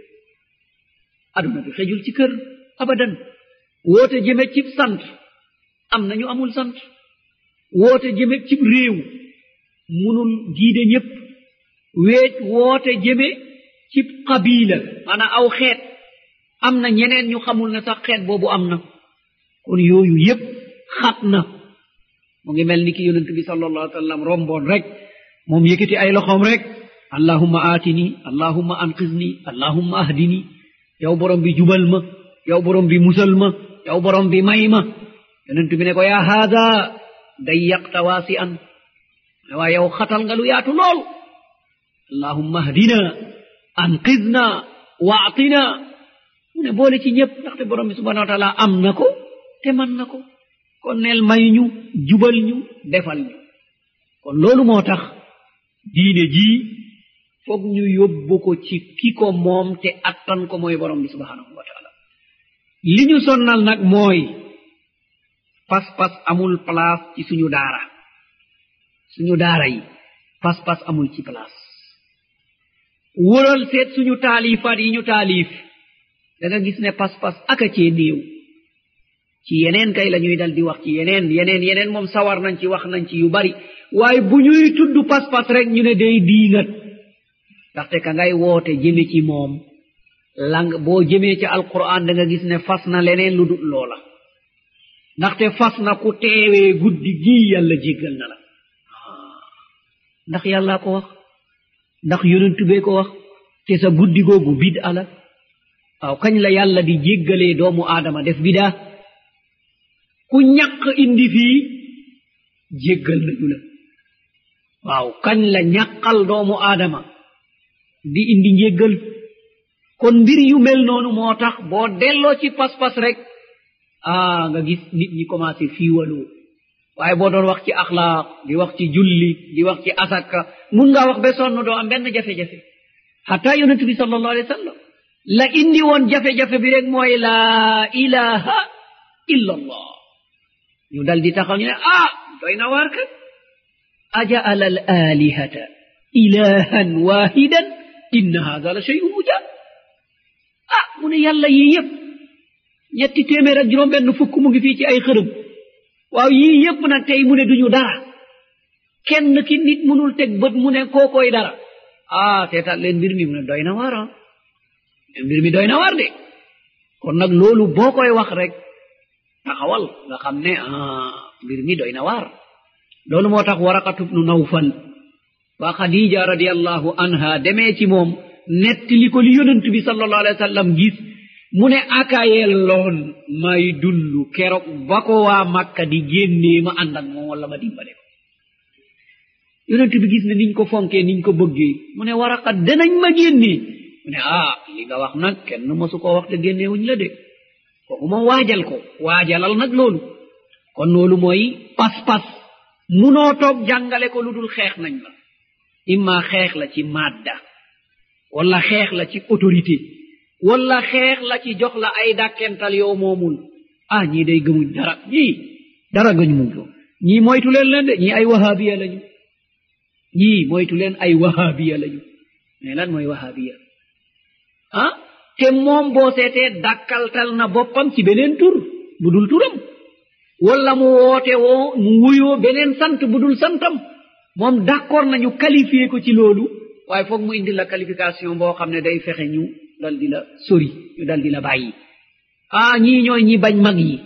aduna bi xejul ci kër abadan woote jëme ci sant am na ñu amul sant woote jëme ci réew munul giide ñépp weet woote jëme ci qabila maanaam aw xeet am na ñeneen ñu xamul ne sax xeet boobu am na kon yooyu yépp xat na mu ngi mel ni ki yonent bi sallallahu alayhi wa sallam romboon rek moom yëkkati ay loxoom rek allahumma aatini allahumma anqizni allahumma ahdini yow borom bi jubal ma yow borom bi musal ma yow borom bi may ma yonent bi ne ko yaa haada dayyaqta waasi an waa yow xatal nga lu yaatu lool allahumma ahdina anqidna waatina mu ne boole ci ñëpp ndaxte borom bi subhanahu wa taala am na ko te man na ko kon neel may ñu jubal ñu defal ñu kon loolu moo tax diine jii foog ñu yóbbu ko ci ki ko moom te attan ko mooy borom bi subhanahu wa taala li ñu sonnal nag mooy pas-pas amul place ci suñu daara suñu daara yi pas-pas amul ci place wëral seet suñu taalifaat yi ñu taalif da nga gis ne pas-pas aka cee néew ci yeneen kay la ñuy dal di wax ci yeneen yeneen yeneen moom sawar nañ ci wax nañ ci yu bari waaye bu ñuy tudd pas-pas rek ñu ne day diingat ndaxte ka ngay woote jëme ci moom lang boo jëmee ci alquran da nga gis ne fas na leneen lu dul loola ndaxte fas na ku teewee guddi gii yàlla jéggal na la ndax yàllaa ko wax ndax yonentu bee ko wax te sa guddi googu bid ala waaw kañ la yàlla di jéggalee doomu aadama def bidaa ku ñaq indi fii jéggal nañu la waaw kañ la ñaqal doomu aadama di indi njéggal kon mbir yu mel noonu moo tax boo delloo ci pas-pas rek ah nga gis nit ñi commencé fiiwaloo waaye boo doon wax ci axlaaq di wax ci julli di wax ci asaka mun ngaa wax ba sonn doo am benn jafe-jafe xata yonent bi sallallahu alayhi wa sallam la indi woon jafe-jafe bi rek mooy laa ilaha illa allah ñu dal di taxaw ñu ne ah doy na waar kat ajaala al alihata ilahan wahidan inna hada la shay'un ujab ah mu ne yàlla yii yëpp ñetti téeméer ak juróom benn fukk mu ngi fii ci ay xërëm waaw yii yëpp nag tey mu ne duñu dara kenn ki nit munul teg bët mu ne kookoy dara ah seetaat leen mbir mi mu ne doy na waar ah mbir mi doy na waar de kon nag loolu boo koy wax rek taxawal nga xam ne ah mbir mi doy na waar loolu moo tax waraqatu bnu nawfal ba xadija radiallahu anha demee ci moom nettali ko li yonent bi sallallahu alayhi wa sallam gis mu ne akayel loon may dund keroog ba ko waa makka di génnee ma ànd ak moom wala ma dimbale ko yonent bi gis ne niñ ko fonkee niñ ko bëggee mu ne waraqat danañ ma génnee mu ne ah li nga wax nag kenn mosu koo wax te génneewuñ la de kooku moom waajal ko waajalal nag loolu kon loolu mooy pas-pas munoo toog jàngale ko lu dul xeex nañ la imma xeex la ci madda wala xeex la ci autorité wala xeex la ci jox la ay dàkkental yow moomul ah ñii day gëmuñ dara ñii dara gañ muñ ko ñii moytu leen leen de ñii ay wahabiya lañu ñii moytu leen ay wahabiya lañu mais lan mooy wahabiya ah te moom boo seetee dàkkaltal na boppam ci beneen tur bu dul turam wala mu woote woo mu wuyoo beneen sant bu dul santam moom d'accord nañu qualifié ko ci loolu waaye foog mu indi la qualification boo xam ne day fexe ñu dal di la sori ñu dal di la bàyyi ah ñii ñooy ñi bañ mag yi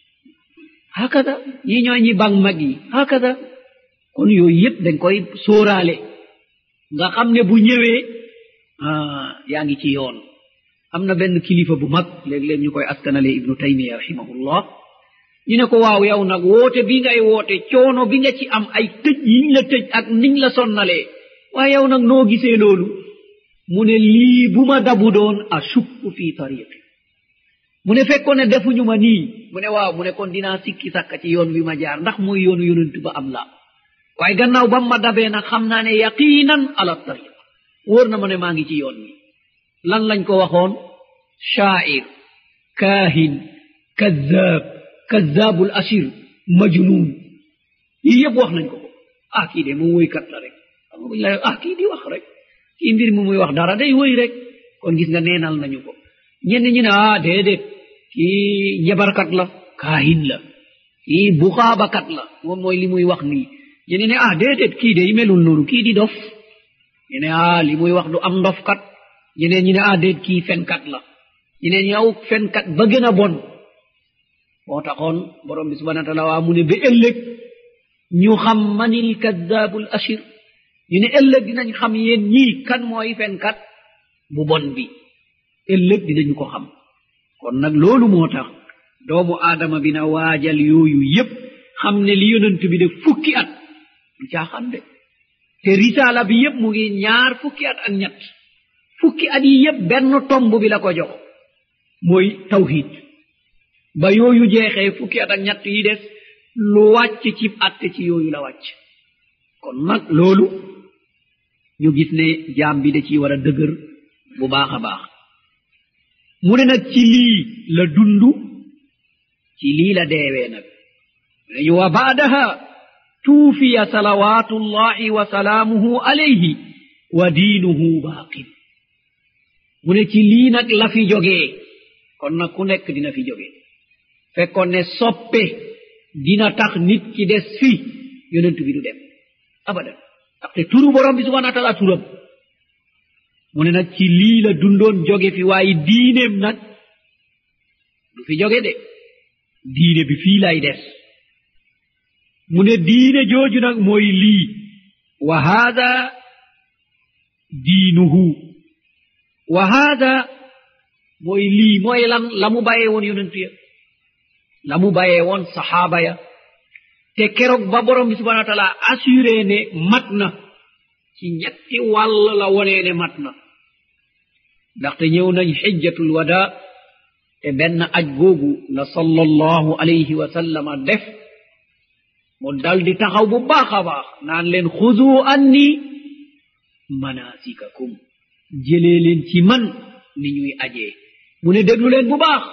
hakada ñii ñooy ñi bañ mag yi hakada kon yooyu yépp dañ koy sóoraale nga xam ne bu ñëwee ah yaa ngi ci yoon am na benn kilifa bu mag léeg-léeg ñu koy askanale ibnu taymiya rahimahullah ñu ne ko waaw yow nag woote bi ngay woote coono bi nga ci am ay tëj yiñ la tëj ak niñ la sonnalee waaye yow nag noo gisee loolu mu ne lii bu ma dabu doon ashukku fi tariqi mu ne fekkoon ne defuñu ma nii mu ne waaw mu ne kon dinaa sikki sàkka ci yoon wi ma jaar ndax mooy yoonu yonent ba am la waaye gannaaw bam ma dabee nag xam naa ne yaqinan ala tariq wóor na ma ne maa ngi ci yoon wi lan lañ ko waxoon shaair kaahin kazzab kazzabul asir majnun yii yëpp wax nañ ko ko ah kii de moom woykat la rek xam nga buñ la ah kii di wax rek kii mbir mi muy wax dara day woy rek kon gis nga neenal nañu ko ñenn ñi ne ah déedéet kii njabarkat la kaahin la kii buxaabakat la moom mooy li muy wax nii ñeneen ne ah déedéet kii de melul noonu kii di dof ñene ah li muy wax du am ndofkat ñeneen ñi ne ah déet kii fenkat la ñeneen ñi aw fenkat ba gën a bon moo taxoon borom bi subhana wa taala waa mu ne ba ëllëg ñu xam manil kadabul ashir ñu ne ëllëg dinañ xam yéen ñii kan mooy fenkat bu bon bi ëllëg dinañu ko xam kon nag loolu moo tax doomu aadama bi na waajal yooyu yépp xam ne li yonent bi de fukki at du caaxaan de te risaala bi yépp mu ngi ñaar fukki at ak ñett fukki at yi yépp benn tomb bi la ko jox mooy tawhid ba yooyu jeexee fukki at ak ñett yi des lu wàcc ci atte ci yooyu la wàcc kon nag loolu ñu gis ne jaam bi da ciy war a dëgër bu baax a baax mu ne nag ci lii la dundu ci lii la deewee nag nañu wa baadaha tuufiya salawatullahi wa salaamuhu alayhi wa diinuhu baaqin mu ne ci lii nag la fi jógee kon nag ku nekk dina fi jógee fekkoon ne soppe dina tax nit ki des fi yonent bi du dem abadan ndaxte turu borom bi subhana wa taala turam mu ne nag ci lii la dundoon jóge fi waaye diineem nag du fi jóge de diine bi fii lay des mu ne diine jooju nag mooy lii wa haada diinuhu wa haada mooy lii mooy lan la mu bàyyee woon yonentu ya la mu bàyyee woon saxaaba ya te keroog ba borom bi subhana wa taala assuré ne mat na ci ñetti wàll la wonee ne mat na ndaxte ñëw nañ xijjatul wada te benn aj googu la sallallahu alayhi wa sallama def mu dal di taxaw bu baax a baax naan leen xudu anni manasikakum jëlee leen ci man ni ñuy ajee mu ne déglu leen bu baax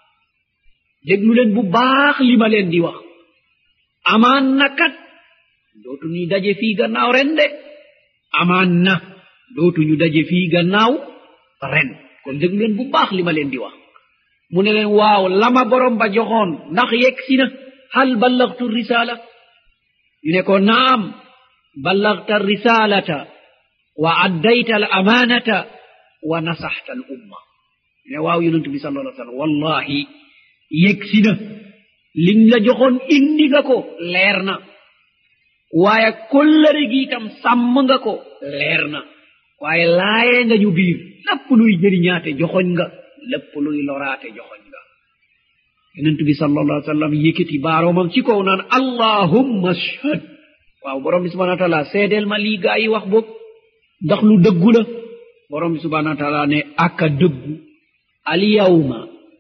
déglu leen bu baax li ma leen di wax amaan na kat dootu ñu daje fii gannaaw ren de amaan na dootu ñu daje fii gannaaw ren kon déglu leen bu baax li ma leen di wax mu ne leen waaw lama borom ba joxoon ndax yegg si na hal ballagtu risala ñu ne ko naam ballagta risalata wa addayta al amanata wa nasaxta al umma ñu ne waaw yonentu bi sal allah sallam wallahi yegg si na liñ la joxoon indi nga ko leer na waaye kollëre gi itam sàmm nga ko leer na waaye laayee nga ñu biir lépp luy jëriñaate joxoñ nga lépp luy loraate joxoñ nga yonent bi sallallahu alayhi wa sallam yëkkati baaroomam ci kaw naan allahumma ashhad waaw borom bi subhana wa taala seedeel ma lii gaa yi wax boog ndax lu dëggu la borom bi subhana wa taala ne aka dëggu alyawma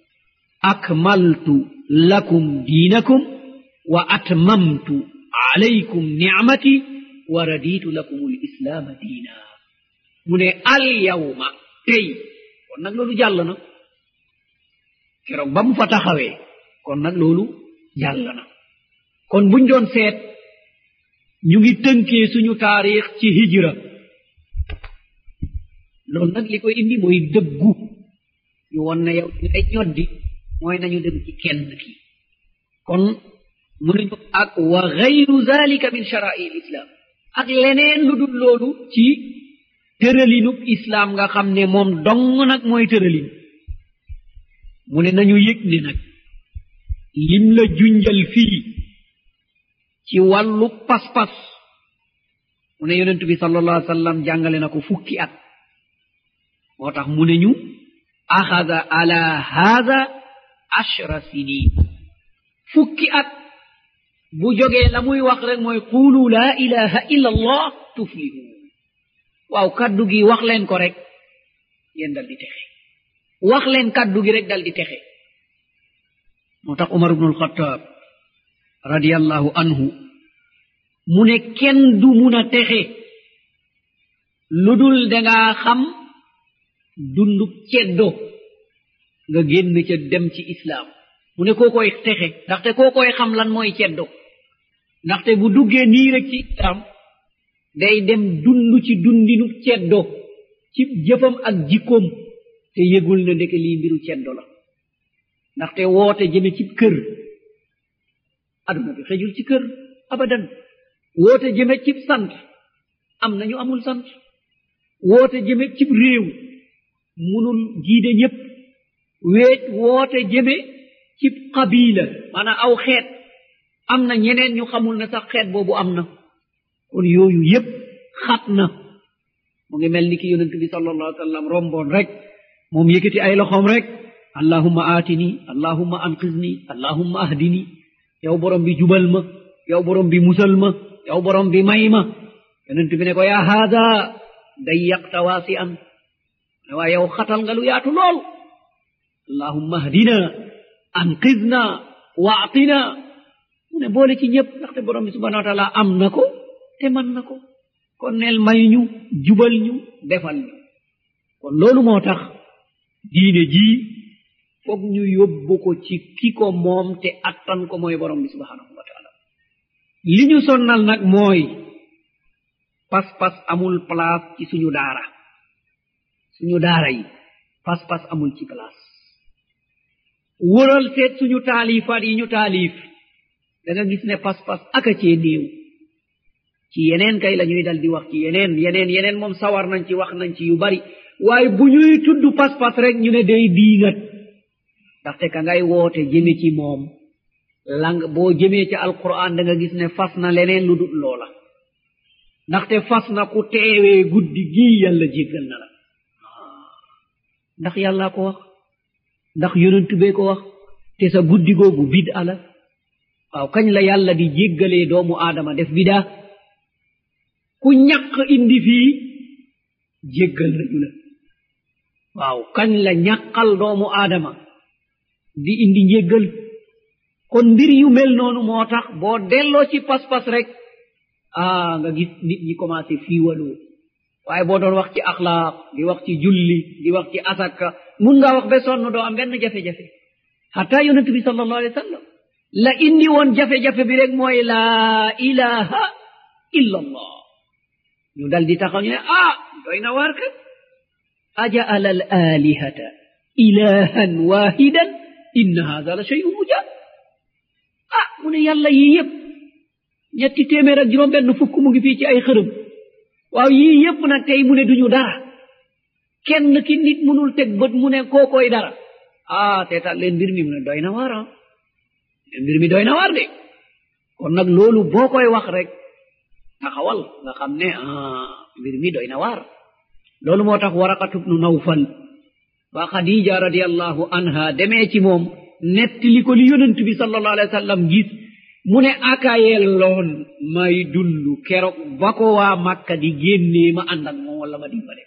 akmaltu lakum diinakum wa atmamtu alaykum nicmati wa raditu lakum lislaama diina mu ne alyawma tey kon nag loolu jàll na keroog ba mu fa taxawee kon nag loolu jàll na kon buñ doon seet ñu ngi tënkee suñu taarix ci hijra loolu nag li koy indi mooy dëggu ñu won ne yow ñu ay ñoddi mooy nañu dem ci kenn ki kon mu nañu ak wa gayru zalika min shara'i l islam ak leneen lu dul loolu ci tëralinub islaam nga xam ne moom dong nag mooy tëralin mu ne nañu yëg ne nag lim la junjal fii ci wàllu pas-pas mu ne yonent bi sallallahu alayhi wa sallam jàngale na ko fukki at moo tax mu ne ñu axada ala haada ashra sinin fukki at bu jógee la muy wax rek mooy qulu laa ilaha illa allah tuflihu waaw kaddu gi wax leen ko rek yéen dal di texe wax leen kaddu gi rek dal di texe moo tax umar ibnu alxataab radiallahu anhu mu ne kenn du mun a texe lu dul dangaa xam dundub ceddo nga génn ca dem ci islaam mu ne koo koy texe ndaxte koo koy xam lan mooy ceddo ndaxte bu duggee nii rek ci islaam day dem dund ci dundinu ceddo ci jëfam ak jikkoom te yëgul na ndeke lii mbiru ceddo la ndaxte woote jëme ci kër aduna bi xejul ci kër abadan woote jëme cib sant am nañu amul sant woote jëme cib réew munul giide ñépp weet woote jëme ci qabila maanaam aw xeet am na ñeneen ñu xamul ne sax xeet boobu am na kon yooyu yépp xat na mu ngi mel ni ki yonent bi sallallahu alayhi wa sallam romboon rek moom yëkkati ay loxoom rek allahumma aatini allahumma anqizni allahumma ahdini yow borom bi jubal ma yow borom bi musal ma yow borom bi may ma yonent bi ne ko yaa haada dayyaqta waasi an ne waa yow xatal nga lu yaatu lool allahumma ahdina anqidna waatina mu ne boole ci ñëpp ndaxte borom bi subhanahu wa taala am na ko te man na ko kon neel may ñu jubal ñu defal ñu kon loolu moo tax diine jii foog ñu yóbbu ko ci ki ko moom te attan ko mooy borom bi subhanahu wa taala li ñu sonnal nag mooy pas-pas amul place ci suñu daara suñu daara yi pas-pas amul ci place wëral seet suñu taalifaat yi ñu taalif da nga gis ne pas-pas aka cee néew ci yeneen kay la ñuy dal di wax ci yeneen yeneen yeneen moom sawar nañ ci wax nañ ci yu bari waaye bu ñuy tudd pas-pas rek ñu ne day diingat ndaxte ka ngay woote jëme ci moom lang boo jëmee ci alquran da nga gis ne fas na leneen lu dul loola ndaxte fas na ku teewee guddi gii yàlla jéggal na la ndax yàllaa ko wax ndax yonentu bee ko wax te sa guddi googu bid ala waaw kañ la yàlla di jéggalee doomu aadama def bidaa ku ñaq indi fii jéggal nañu la waaw kañ la ñaqal doomu aadama di indi njéggal kon mbir yu mel noonu moo tax boo delloo ci pas-pas rek ah nga gis nit ñi commencé fiiwaloo waaye boo doon wax ci axlaaq di wax ci julli di wax ci asaka mun ngaa wax ba sonn doo am benn jafe-jafe hatta yonent bi sallallahu alayhi wa sallam la indi woon jafe-jafe bi rek mooy laa ilaha illa allah ñu dal di taxaw ñu ne ah doy na waar kat ajaala al alihata ilahan wahidan inna hada la shay'un ujab ah mu ne yàlla yii yëpp ñetti téeméer ak juróom benn fukk mu ngi fii ci ay xërëm waaw yii yëpp nag tey mu ne duñu dara kenn ki nit munul teg bët mu ne kookoy dara ah seetaan leen mbir mi mu ne doy na waar ah mbir mi doy na waar de kon nag loolu boo koy wax rek taxawal nga xam ne ah mbir mi doy na waar loolu moo tax waraqatu bnu nawfal ba xadija radiallahu anha demee ci moom nettali ko li yonent bi sallallahu alayhi wa sallam gis mu ne akayelloon may dund keroog ba ko waa makka di génnee ma ànd ak moom wala ma dimbale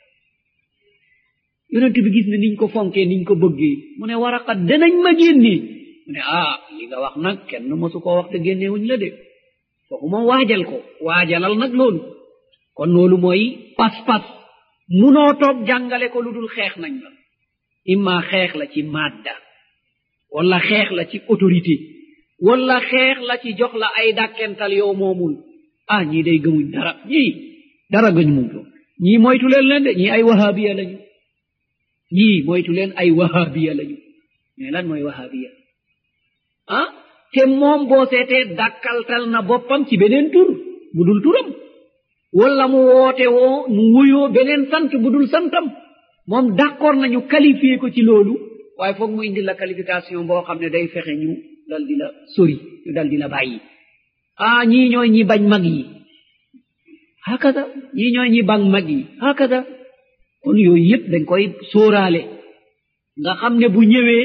yonent bi gis ne niñ ko fonkee niñ ko bëggee mu ne waraqat danañ ma génnee mu ne ah li nga wax nag kenn mosu koo wax te génnewuñ la de kooku moom waajal ko waajalal nag loolu kon loolu mooy pas-pas munoo toog jàngale ko lu dul xeex nañ la imma xeex la ci madda wala xeex la ci autorité wala xeex la ci jox la ay dàkkental yow moomul ah ñii day gëmuñ dara ñii dara gëñ muñ ko ñii moytu leen leen de ñii ay wahabiya lañu ñii moytu leen ay wahabiya lañu mais lan mooy wahabiya ah te moom boo seetee dàkkaltal na boppam ci beneen tur bu dul turam wala mu woote woo mu wuyoo beneen sant bu dul santam moom d'accord nañu qualifié ko ci loolu waaye foog mu indi la qualification boo xam ne day fexe ñu dal di la sori ñu dal di la bàyyi ah ñii ñooy ñi bañ mag yi hakada ñii ñooy ñi bañ mag yi hakada kon yooyu yëpp dañ koy sóoraale nga xam ne bu ñëwee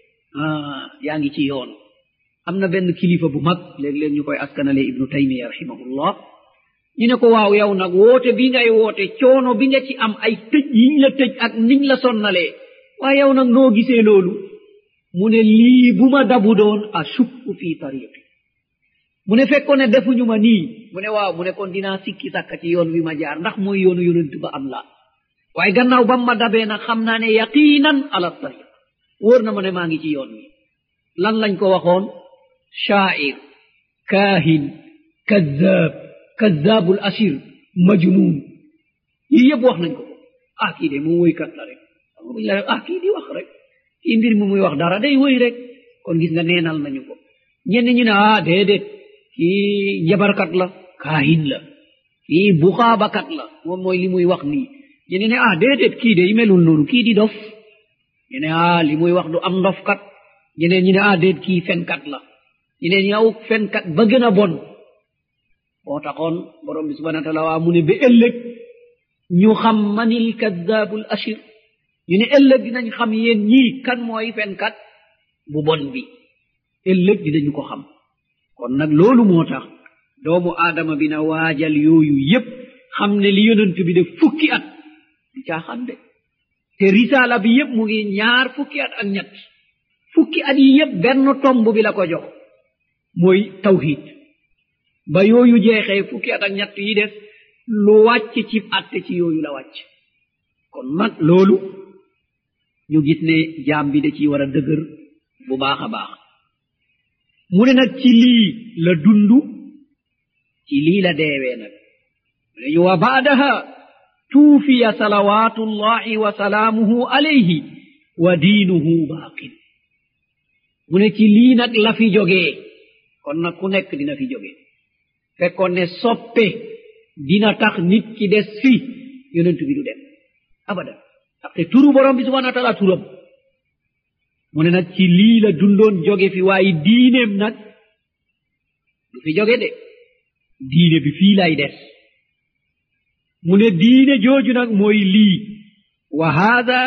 ah yaa ngi ci yoon am na benn kilifa bu mag léeg-léeg ñu koy askanale ibnu taymiya rahimahullah ñu ne ko waaw yow nag woote bi ngay woote coono bi nga ci am ay tëj yiñ la tëj ak niñ la sonnalee waaye yow nag noo gisee loolu mu ne lii bu ma dabu doon ashukku fi tariqi mu ne fekkoon ne defuñu ma nii mu ne waaw mu ne kon dinaa sikki sàkka ci yoon wi ma jaar ndax mooy yoonu yonent ba am la waaye gannaaw bam ma dabee nag xam naa ne yaqinan ala tariq wóor na ma ne maa ngi ci yoon wi lan lañ ko waxoon shaair kaahin kazzab kazzabul asir majnun yii yëpp wax nañ ko ko ah kii de moom woykat la rek buñ la ah kii di wax rek kii mbir mi muy wax dara day woy rek kon gis nga neenal nañu ko ñenn ñu ne ah déedéet kii jabarkat la kaahin la kii buxaabakat la moom mooy li muy wax nii ñu ne ah déedéet kii de melul noonu kii di dof ñu ne ah li muy wax du am ndofkat ñeneen ñi ne ah déet kii fenkat la ñeneen ñi aw fenkat ba gën a bon moo taxoon borom bi subhanahu wa taala waa mu ne ba ëllëg ñu xam manil kaddaabul ashir ñu ne ëllëg dinañ xam yéen ñii kan mooy fenkat bu bon bi ëllëg dinañu ko xam kon nag loolu moo tax doomu aadama bi na waajal yooyu yépp xam ne li yonent bi de fukki at du caaxaan de te risaala bi yépp mu ngi ñaar fukki at ak ñett fukki at yi yépp benn tomb bi la ko jox mooy tawhid ba yooyu jeexee fukki at ak ñett yi des lu wàcc ci atte ci yooyu la wàcc kon nag loolu ñu gis ne jaam bi da ciy war a dëgër bu baax a baax mu ne nag ci lii la dundu ci lii la deewee nag mu ne ñu wa baadaha tuufiya salawatullahi wa salaamuhu alayhi wa diinuhu baaqin mu ne ci lii nag la fi jógee kon nag ku nekk dina fi jóge fekkoon ne soppe dina tax nit ki des fi yonent bi du dem abadan ndaxte turu borom bi subhanahu wa taala turam mu ne nag ci lii la dundoon jóge fi waaye diineem nag du fi jóge de diine bi fii lay des mu ne diine jooju nag mooy lii wa haada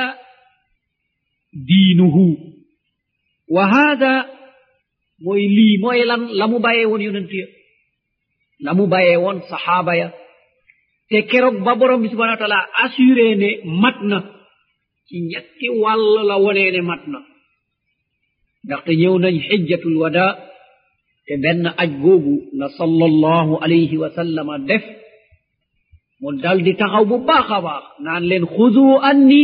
diinuhu wa haada mooy lii mooy lan la mu bàyyee woon yonent ya la mu bàyyee woon saxaaba ya te keroog ba borom bi subhanahu wa taala assuré ne mat na ci ñetti wàll la wonee ne mat na ndaxte ñëw nañ xijjatul wada te benn aj googu la sallallahu alayhi wa sallama def mu dal di taxaw bu baax a baax naan leen xudu anni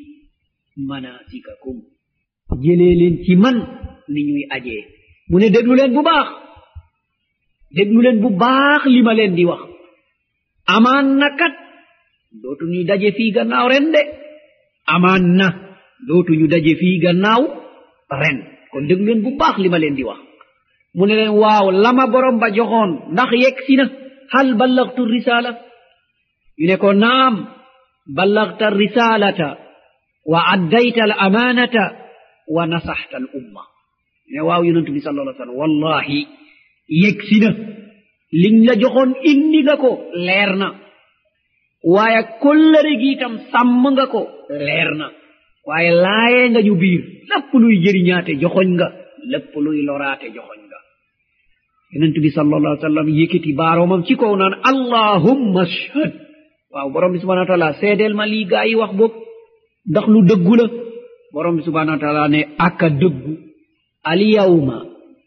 manasikakum jëlee leen ci man ni ñuy ajee mu ne déglu leen bu baax déglu leen bu baax li ma leen di wax amaan na kat dootuñu daje fii gannaaw ren de amaan na dootuñu daje fii gannaaw ren kon déglu leen bu baax li ma leen di wax mu ne leen waaw lama borom ba joxoon ndax yegg si na hal ballagtu risala ñu ne ko naam ballagta risalata wa addayta al amanata wa nasaxta al umma ne waaw yonentu bi sal allah sallam wallahi yegg si na liñ la joxoon indi nga ko leer na waaye kollëre gi itam sàmm nga ko leer na waaye laayee nga ñu biir lépp luy jëriñaate joxoñ nga lépp luy loraate joxoñ nga yonent bi sallallahu alayhi wa sallam yëkkati baaroomam ci kaw naan allahumma ashhad waaw borom bi subhanahu wa taala seedeel ma lii gaa yi wax boog ndax lu dëggu la borom bi subhanahu wa taala ne aka dëggu alyawma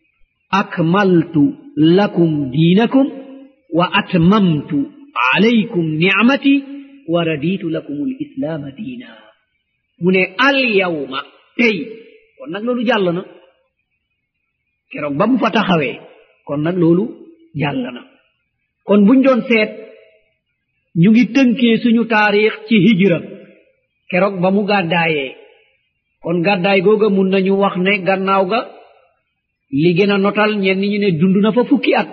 akmaltu lakum diinakum wa atmamtu alaykum nicmati wa raditu lakum lislaama diina mu ne alyawma tey kon nag loolu jàll na keroog ba mu fa taxawee kon nag loolu jàll na kon buñ doon seet ñu ngi tënkee suñu taarix ci hijra keroog ba mu gàddaayee kon gàddaay googa mun nañu wax ne gannaaw ga li gën a notal ñenn ñu ne dund na fa fukki at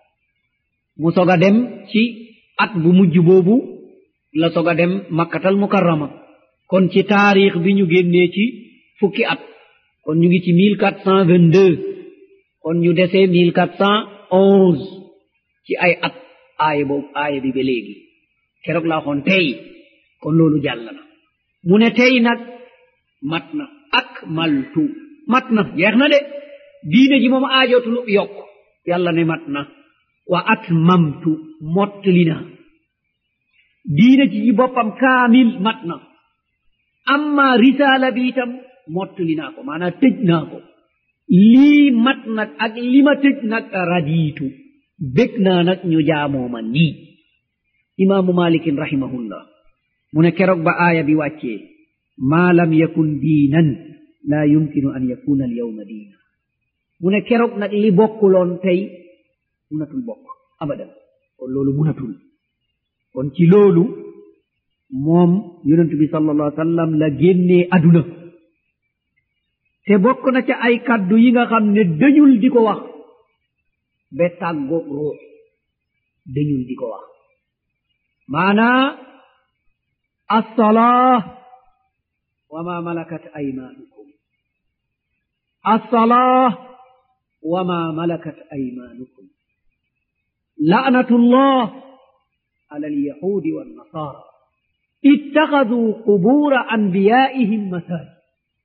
mu sog a dem ci at bu mujj boobu la sog a dem makkatal mukarrama kon ci taarix bi ñu génnee ci fukki at kon ñu ngi ci mille quatre cent vingt deux kon ñu desee mille quatre cent onze ci ay at aaya boobu aaya bi ba léegi keroog laa xoon tey kon loolu jàll na mu ne tey nag mat na ak maltu mat na jeex na de diine ji moom aajootul yokk yàlla ne mat na wa atmamtu mottali na diine ji ci boppam kaamil mat na amma risaala bi itam mottali naa ko maanaam tëj naa ko lii mat nag ak li ma tëj nag radiitu bég naa nag ñu jaamooma nii imaamu malikin rahimahullah mu ne keroog ba aaya bi wàccee maa lam yakun diinan laa yumkinu an yakuna alyawma diina mu ne keroog nag li bokkuloon tey munatul bokk abadan kon loolu munatul kon ci loolu moom yonentu bi sallallahu alayhi wa sallam la génnee aduna te bokk na ca ay kaddu yi nga xam ne dañul di ko wax ba tàggoog ruux dañul di ko wax maanaa assalaa wa ma malakat aymaanukum الصلاة وما ملكت أيمانكم لعنة الله على اليهود والنصارى اتخذوا قبور أنبيائهم مساجد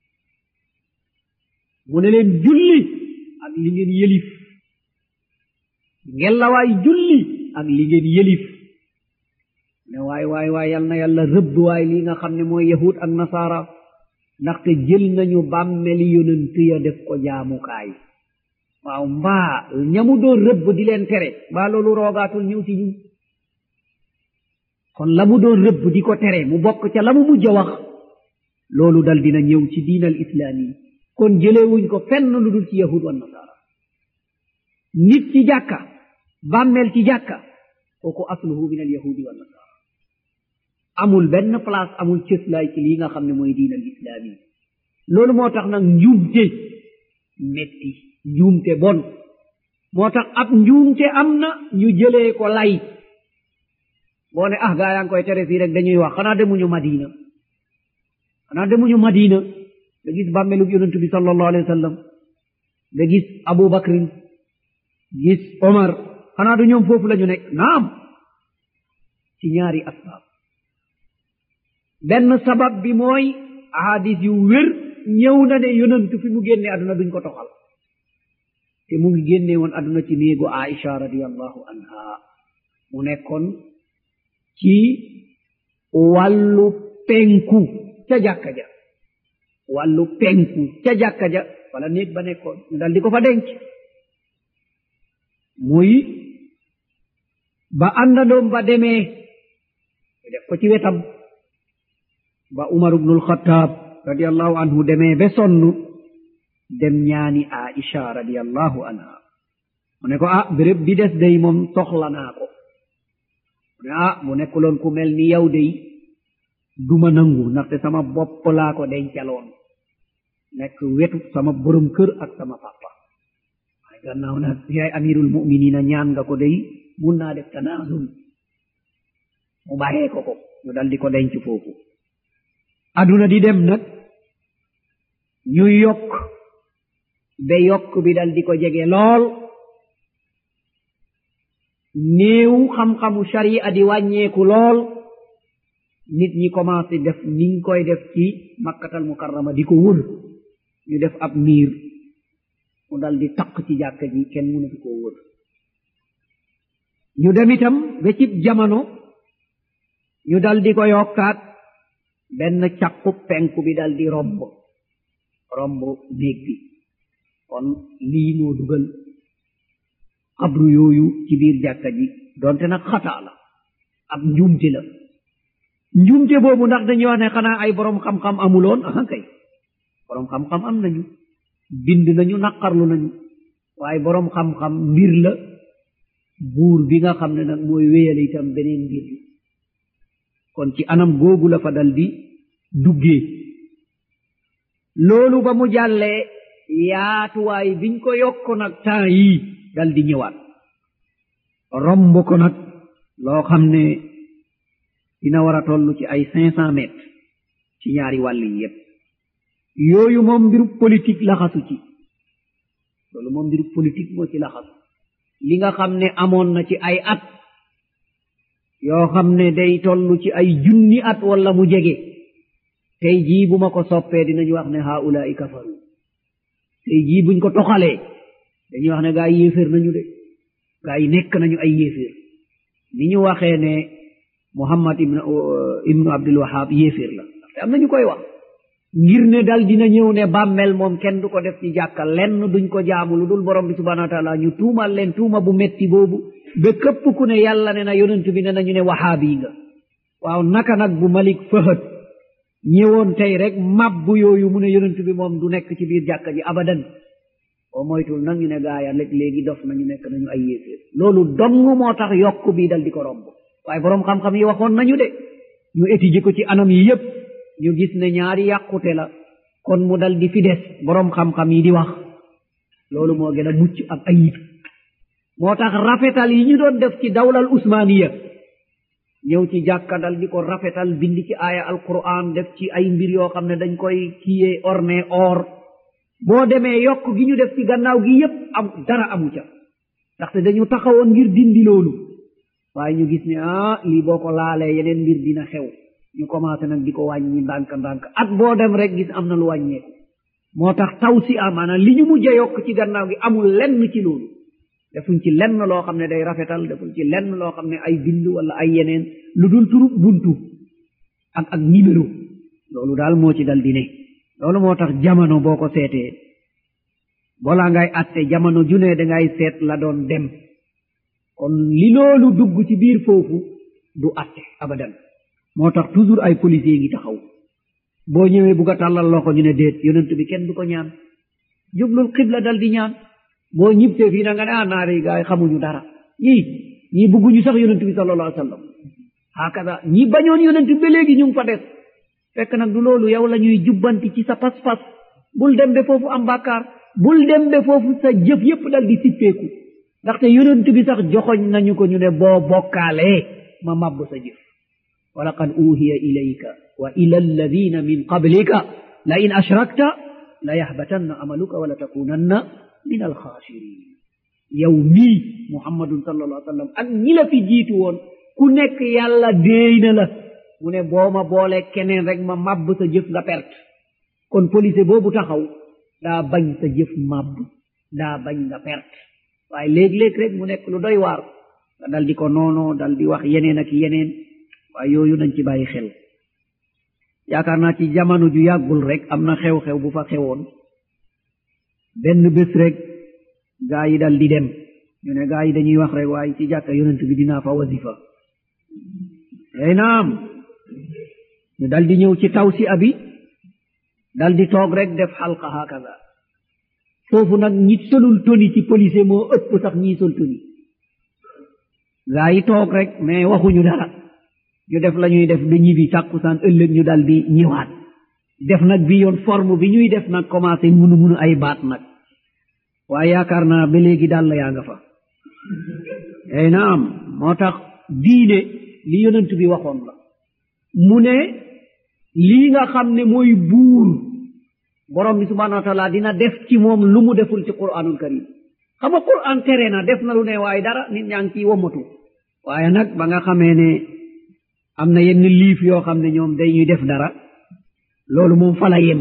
mu ne leen julli ak li ngeen yëlif ngelawaay julli ak li ngeen yëlif ne waay waay waay yal na yàlla rëbb waay li nga xam ne mooy yahud ak nasaara ndaxte jël nañu bàmmeli yonent ya def ko jaamukaay waaw mbaa ñamu doon rëbb di leen tere mbaa loolu roogaatul ñëw ci ñun kon la mu doon rëbb di ko tere mu bokk ca la mu mujj a wax loolu dal dina ñëw ci diinal islaami kon jëleewuñ ko fenn lu dul ci yahud wa nasaara nit ci jàkka bàmmeel ci jàkka kooku asluhu min al yahudi wa nasaara amul benn place amul cëslaay ci lii nga xam ne mooy diinal islaami loolu moo tax nag njuumte metti njuumte bon moo tax ab njuumte am na ñu jëlee ko lay boo ne ah gaa yaa ngi koy tere fii rek dañuy wax xanaa demuñu madina xanaa demuñu madina da gis bàmmelug yonent bi sallallahu alayhi wa sallam da gis abu bakrin gis omar xanaa du ñoom foofu la ñu nekk naam ci ñaari asbaab benn sabab bi mooy ahadis yu wér ñëw na ne yonent fi mu génne àdduna duñ ko toxal te mu ngi génne woon àdduna ci néegu aisha radiallahu anha mu nekkoon ci wàllu penku ca jàkka ja wàllu penku ca jàkka ja wala néeg ba nekkoon ñu dal di ko fa denc muy ba àndandoom ba demee ñu def ko ci wetam ba umar ibnul xataab radiallahu anhu demee be sonn dem ñaani aisha radiallahu anha mu ne ko ah béréb bi des day moom soxla naa ko mu ne ah mu nekkuloon ku mel ni yow day duma nangu ndaxte sama bopp laa ko dencaloon nekk wetu sama borom kër ak sama papa waaye gannaaw nag yaay amirul muminina ñaan nga ko day mun naa def tanaasul mu bàyyee ko ko ñu dal di ko denc foofu aduna di dem nag ñu yokk be yokk bi dal di ko jege lool néew xam-xamu sharia di wàññeeku lool nit ñi commencé def niñ koy def ci makkatal mukarrama di ko wër ñu def ab miir mu dal di taq ci jàkka ji kenn mënatu koo wër ñu dem itam ba cib jamono ñu dal di ko yokkaat benn caqu penku bi dal di romb romb néeg bi kon lii moo dugal xabru yooyu ci biir jàkka ji donte nag xataa la ab njuumte la njuumte boobu ndax dañuy wax ne xanaa ay boroom xam-xam amuloon aha kay boroom xam-xam am nañu bind nañu naqarlu nañu waaye boroom xam-xam mbir la buur bi nga xam ne nag mooy wéyale itam beneen mbir la kon ci anam googu la fa dal di duggee loolu ba mu jàllee yaatuwaay biñ ko yokk nag temps yii dal di ñëwaat romb ko nag loo xam ne dina war a toll ci ay cinq cent mètres ci ñaari wàll yi yépp yooyu moom mbiru politique laxasu ci loolu moom mbiru politique moo ci laxasu li nga xam ne amoon na ci ay at yoo xam ne day toll ci ay junni at walla mu jege tey jii bu ma ko soppee dinañu wax ne haulaai kafaru tey jii buñ ko toxalee dañuy wax ne gaa yi yéeféer nañu de gaa yi nekk nañu ay yéeféer ni ñu waxee ne muhammad ibnu ibnu abdul wahab yéeféer la te am na ñu koy wax ngir ne dal dina ñëw ne bàmmel moom kenn du ko def ci jàkka lenn duñ ko jaamu lu dul borom bi subhanahu wa taala ñu tuumal leen tuuma bu metti boobu ba këpp ku ne yàlla ne na yonent bi ne nañu ne wahaabi nga waaw naka nag bu malik fëhët ñëwoon tey rek mabbu yooyu mu ne yonent bi moom du nekk ci biir jàkka ji abadan oo moytul nag ñu ne gaaya léeg léegi dof nañu nekk nañu ay yéeféer loolu dong moo tax yokk bii dal di ko romb waaye boroom xam-xam yi waxoon nañu de ñu étudier ko ci anam yi yépp ñu gis ne ñaari yàqute la kon mu dal di fi des boroom xam-xam yi di wax loolu moo gën a mucc ak ayib moo tax rafetal yi ñu doon def ci dawlal usmaniya ñëw ci jàkka dal di ko rafetal bind ci aaya alquran def ci ay mbir yoo xam ne dañ koy kiyee orne or boo demee yokk gi ñu def ci gannaaw gi yépp am dara amu ca ndaxte dañu taxawoon ngir dindi loolu waaye ñu gis ne ah lii boo ko laalee yeneen mbir dina xew ñu commencé nag di ko wàññi ndànk ndànk at boo dem rek gis am na lu wàññeeku moo tax taw si am maanaam li ñu mujj a yokk ci gannaaw gi amul lenn ci loolu defuñ ci lenn loo xam ne day rafetal defuñ ci lenn loo xam ne ay bind wala ay yeneen lu dul turub buntu ak ak numéro loolu daal moo ci dal di ne loolu moo tax jamono boo ko seetee balaa ngay atte jamono junee dangay seet la doon dem kon li loolu dugg ci biir foofu du atte abadan moo tax toujours ay policier ngi taxaw boo ñëwee bugg a tàllal loxo ñu ne déet yonent bi kenn du ko ñaan jublul xibla dal di ñaan boo ñibsee fii da nga ne ah naari gaay xamuñu dara ñii ñii bugguñu sax yonent bi sallallahu alayhi wa sallam hakada ñi bañoon yonent bi ba léegi ñu ngi fa des fekk nag du loolu yow la ñuy jubbanti ci sa pas-pas bul dem be foofu am bàkkaar bul dem be foofu sa jëf yépp dal di sippeeku ndaxte yonent bi sax joxoñ nañu ko ñu ne boo bokkaalee ma mabb sa jëf wa laqad uhiya ilayka wa ila alladina min qablika la in ashrakta la yahbatanna amaluka wala takunanna min alxaasirin yow mii muhammadun sallallahu alayhi wa sallam ak ñi la fi jiitu woon ku nekk yàlla déey na la mu ne boo ma boole keneen rek ma mabb sa jëf nga perte kon police boobu taxaw daa bañ sa jëf mabb daa bañ nga perte waaye léeg-léeg rek mu nekk lu doy waar nga dal di ko noonoo dal di wax yeneen ak yeneen waaye yooyu nañ ci bàyyi xel yaakaar naa ci jamono ju yàggul rek am na xew-xew bu fa xewoon benn bés rek gaa yi dal di dem ñu ne gaa yi dañuy wax rek waaye ci jàkka yonent bi dinaa fa wasifa ey naam ñu dal di ñëw ci taw si abi dal di toog rek def xalqa hakaza foofu nag ñi solul toni ci police moo ëpp sax ñii sol toni gaa yi toog rek mais waxuñu dara ñu def la ñuy def ba ñibi tàkkusaan ëllëg ñu dal di ñëwaat def nag bi yoon forme bi ñuy def nag commencé munu munu ay baat nag waaye yaakaar naa ba léegi daal la yaa nga fa ey naam moo tax diine li yonent bi waxoon la mu ne lii nga xam ne mooy buur borom bi subhanahu wa taala dina def ci moom lu mu deful ci quranul karim xam nga quran tere na def na lu ne waaye dara nit ñaa ngi ciy womatu waaye nag ba nga xamee ne am na yenn liif yoo xam ne ñoom dañuy def dara loolu moom fala yem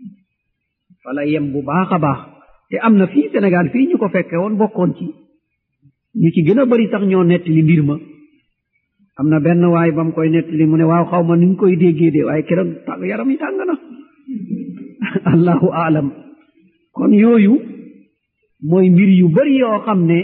fala yem bu baax a baax te am na fii Sénégal fii ñu ko fekke woon bokkoon ci ñu ci gën a bari sax ñoo nettali mbir ma am na benn waay ba mu koy nettali mu ne waaw xaw ma ni ñu koy déggee de waaye keroog tàng yaram yi tàng na allahu aalam kon yooyu mooy mbir yu bari yoo xam ne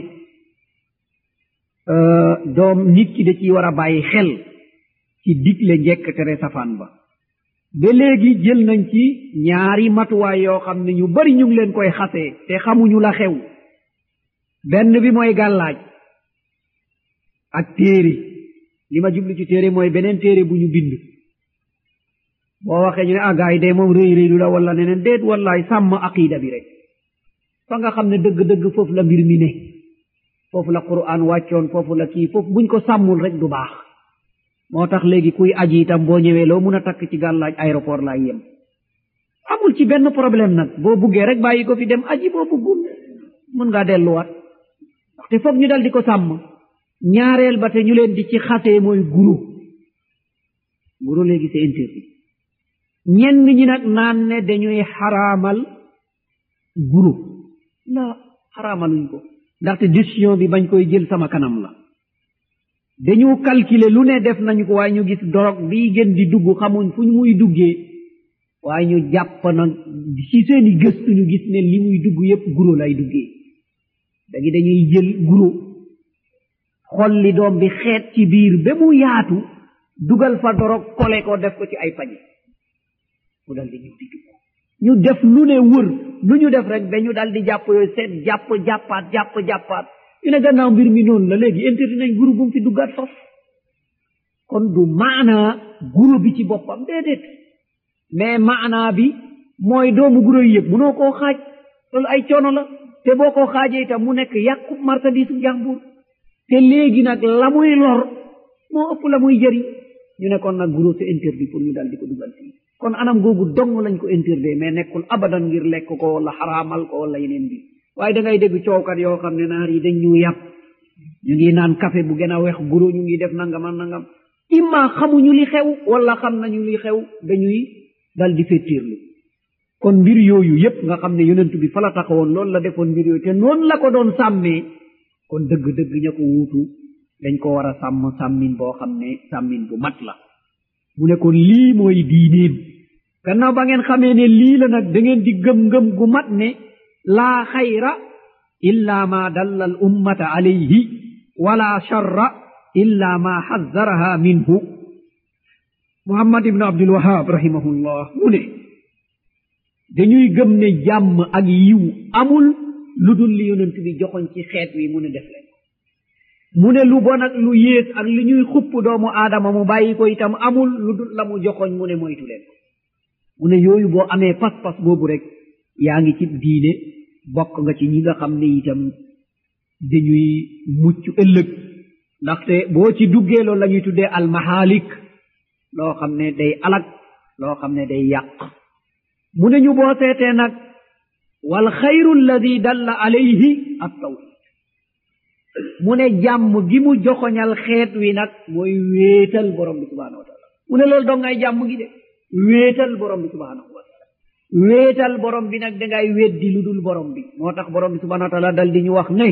doom nit ki da ciy war a bàyyi xel ci digle njekk tere safaan ba ba léegi jël nañ ci ñaari matuwaay yoo xam ne ñu bari ñu ngi leen koy xasee te xamuñu la xew benn bi mooy gàllaaj ak téere li ma jublu ci téere mooy beneen téere bu ñu bind boo waxee ñu ne ah gaay de moom réy réylu la wala neneen déet wallaay sàmm aqida bi rek fa nga xam ne dëgg-dëgg foofu la mbir mi ne foofu la quran wàccoon foofu la kii foofu buñ ko sàmmul rek du baax moo tax léegi kuy aji itam boo ñëwee loo mun a takk ci gàllaaj aéroport laay yem amul ci benn problème nag boo buggee rek bàyyi ko fi dem aji boo buggul mun ngaa delluwaat ndaxte foog ñu dal di ko sàmm ñaareel ba te ñu leen di ci xasee mooy guro guro léegi c'est interdit ñenn ñi nag naan ne dañuy xaraamal guro la xaraamaluñ ko ndaxte décision bi bañ koy jël sama kanam la dañu calculer lu ne def nañu ko waaye ñu gis dorog bii gën di dugg xamuñ fu muy duggee waaye ñu jàpp nag ci seeni gëstu ñu gis ne li muy dugg yépp guro lay duggee dagi dañuy jël guro xolli doom bi xeet ci biir ba mu yaatu dugal fa dorog kole ko def ko ci ay pañe mu dal di ñëw di dugg ñu def lu ne wër lu ñu def rek dañu dal di jàpp yooyu seet jàpp jàppaat jàpp jàppaat ñu ne gannaaw mbir mi noonu la léegi interdit nañ guru bu mu fi duggaat faf kon du maanaa guro bi ci boppam déedéet mais maanaa bi mooy doomu guro yi yëpp munoo koo xaaj loolu ay coono la te boo koo xaajee itam mu nekk yàqu marchandise jàmbur te léegi nag la muy lor moo ëpp la muy jëriñ ñu ne kon nag guro c'est interdit pour ñu dal di ko dugal fii kon anam googu dong lañ ko interdit mais nekkul abadan ngir lekk ko wala xaraamal ko wala yeneen bi waaye da ngay dégg coowkat yoo xam ne naar yi dañ ñu yàpp ñu ngi naan café bu gën a weex guro ñu ngi def nangam ak nangam imma xamuñu li xew wala xam nañu li xew dañuy dal di fettirlu kon mbir yooyu yépp nga xam ne yonent bi fa la taxawoon loolu la defoon mbir yooyu te noonu la ko doon sàmmee kon dëgg-dëgg ña ko wuutu dañ ko war a sàmm sàmmin boo xam ne sàmmin bu mat la mu ne kon lii mooy diineem gannaaw ba ngeen xamee ne lii la nag da ngeen di gëm-ngëm gu mat ne laa xayra illa ma dalla al ummata alayhi wala charra illa ma xazzaraha minhu muhammad ibnu abdul wahab rahimahullah mu ne dañuy gëm ne jàmm ak yiw amul lu dul li yonent bi joxoñ ci xeet wi mu ne def leen mu ne lu bon ak lu yées ak li ñuy xupp doomu aadama mu bàyyi ko itam amul lu dul la mu joxoñ mu ne moytu leen ko mu ne yooyu boo amee pas-pas boobu rek yaa ngi ci diine bokk nga ci ñi nga xam ne itam dañuy mucc ëllëg ndaxte boo ci duggee loolu la ñuy tuddee almahalik loo xam ne day alag loo xam ne day yàq mu ne ñu boo seetee nag wal xayru alladi dalla alayhi at tawhid mu ne jàmm gi mu joxoñal xeet wi nag mooy wéetal borom bi subhanahu wa taala mu ne loolu dong ngay jàmm gi de wéetal borom bi subhanahu wa taala wéetal borom bi nag dangay weddi lu dul borom bi moo tax borom bi subhanahu wa taala dal di ñu wax ne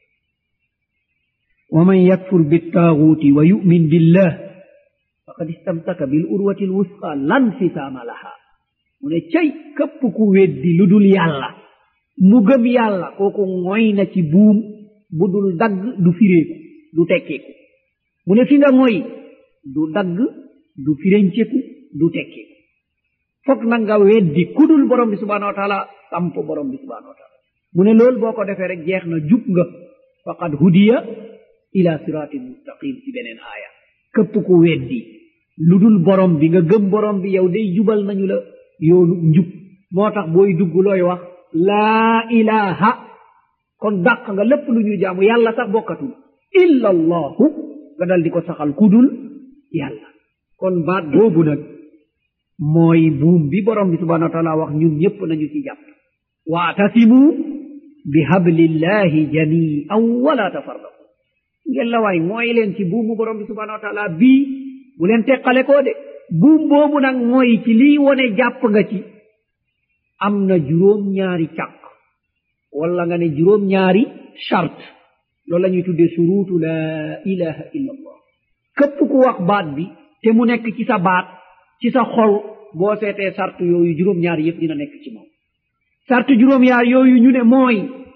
wa man yakfur bittaaguuti wa yumin billah faqad istamsaka bil urwati l wusqa lan fisaama laha mu ne cay képp ku weddi lu dul yàlla mu gëm yàlla kooku ngoy na ci buum bu dul dagg du fireeku du tekkeeku mu ne fi nga ngoy du dagg du firenceku du tekkeeku fokk nag nga weddi kudul borom bi subhanahu wa taala samp borom bi subhanahu wa taala mu ne loolu boo ko defee rek jeex na jub nga faqad hudiya ila siratin mustaqim ci beneen aaya képp ku weddi lu dul borom bi nga gëm borom bi yow day jubal nañu la yoonu njub moo tax booy dugg looy wax laa ilaha kon dàq nga lépp lu ñuy jaamu yàlla sax bokkatul illa allahu nga dal di ko saxal kudul yàlla kon baat boobu nag mooy buum bi borom bi subhanahu wa taala wax ñun ñépp nañu ci jàpp waatasimu bi hablillahi jamian wala tafarraqu ngeen la waay mooy leen ci buumu borom bi subhanahu wa taala bii bu leen teqale koo de buum boobu nag mooy ci lii wone jàpp nga ci am na juróom ñaari càq wala nga ne juróom ñaari charte loolu la ñuy tuddee suruutu laa ilaha illa allah képp ku wax baat bi te mu nekk ci sa baat ci sa xol boo seetee charte yooyu juróom ñaari yëpp dina nekk ci moom charte juróom ñaar yooyu ñu ne mooy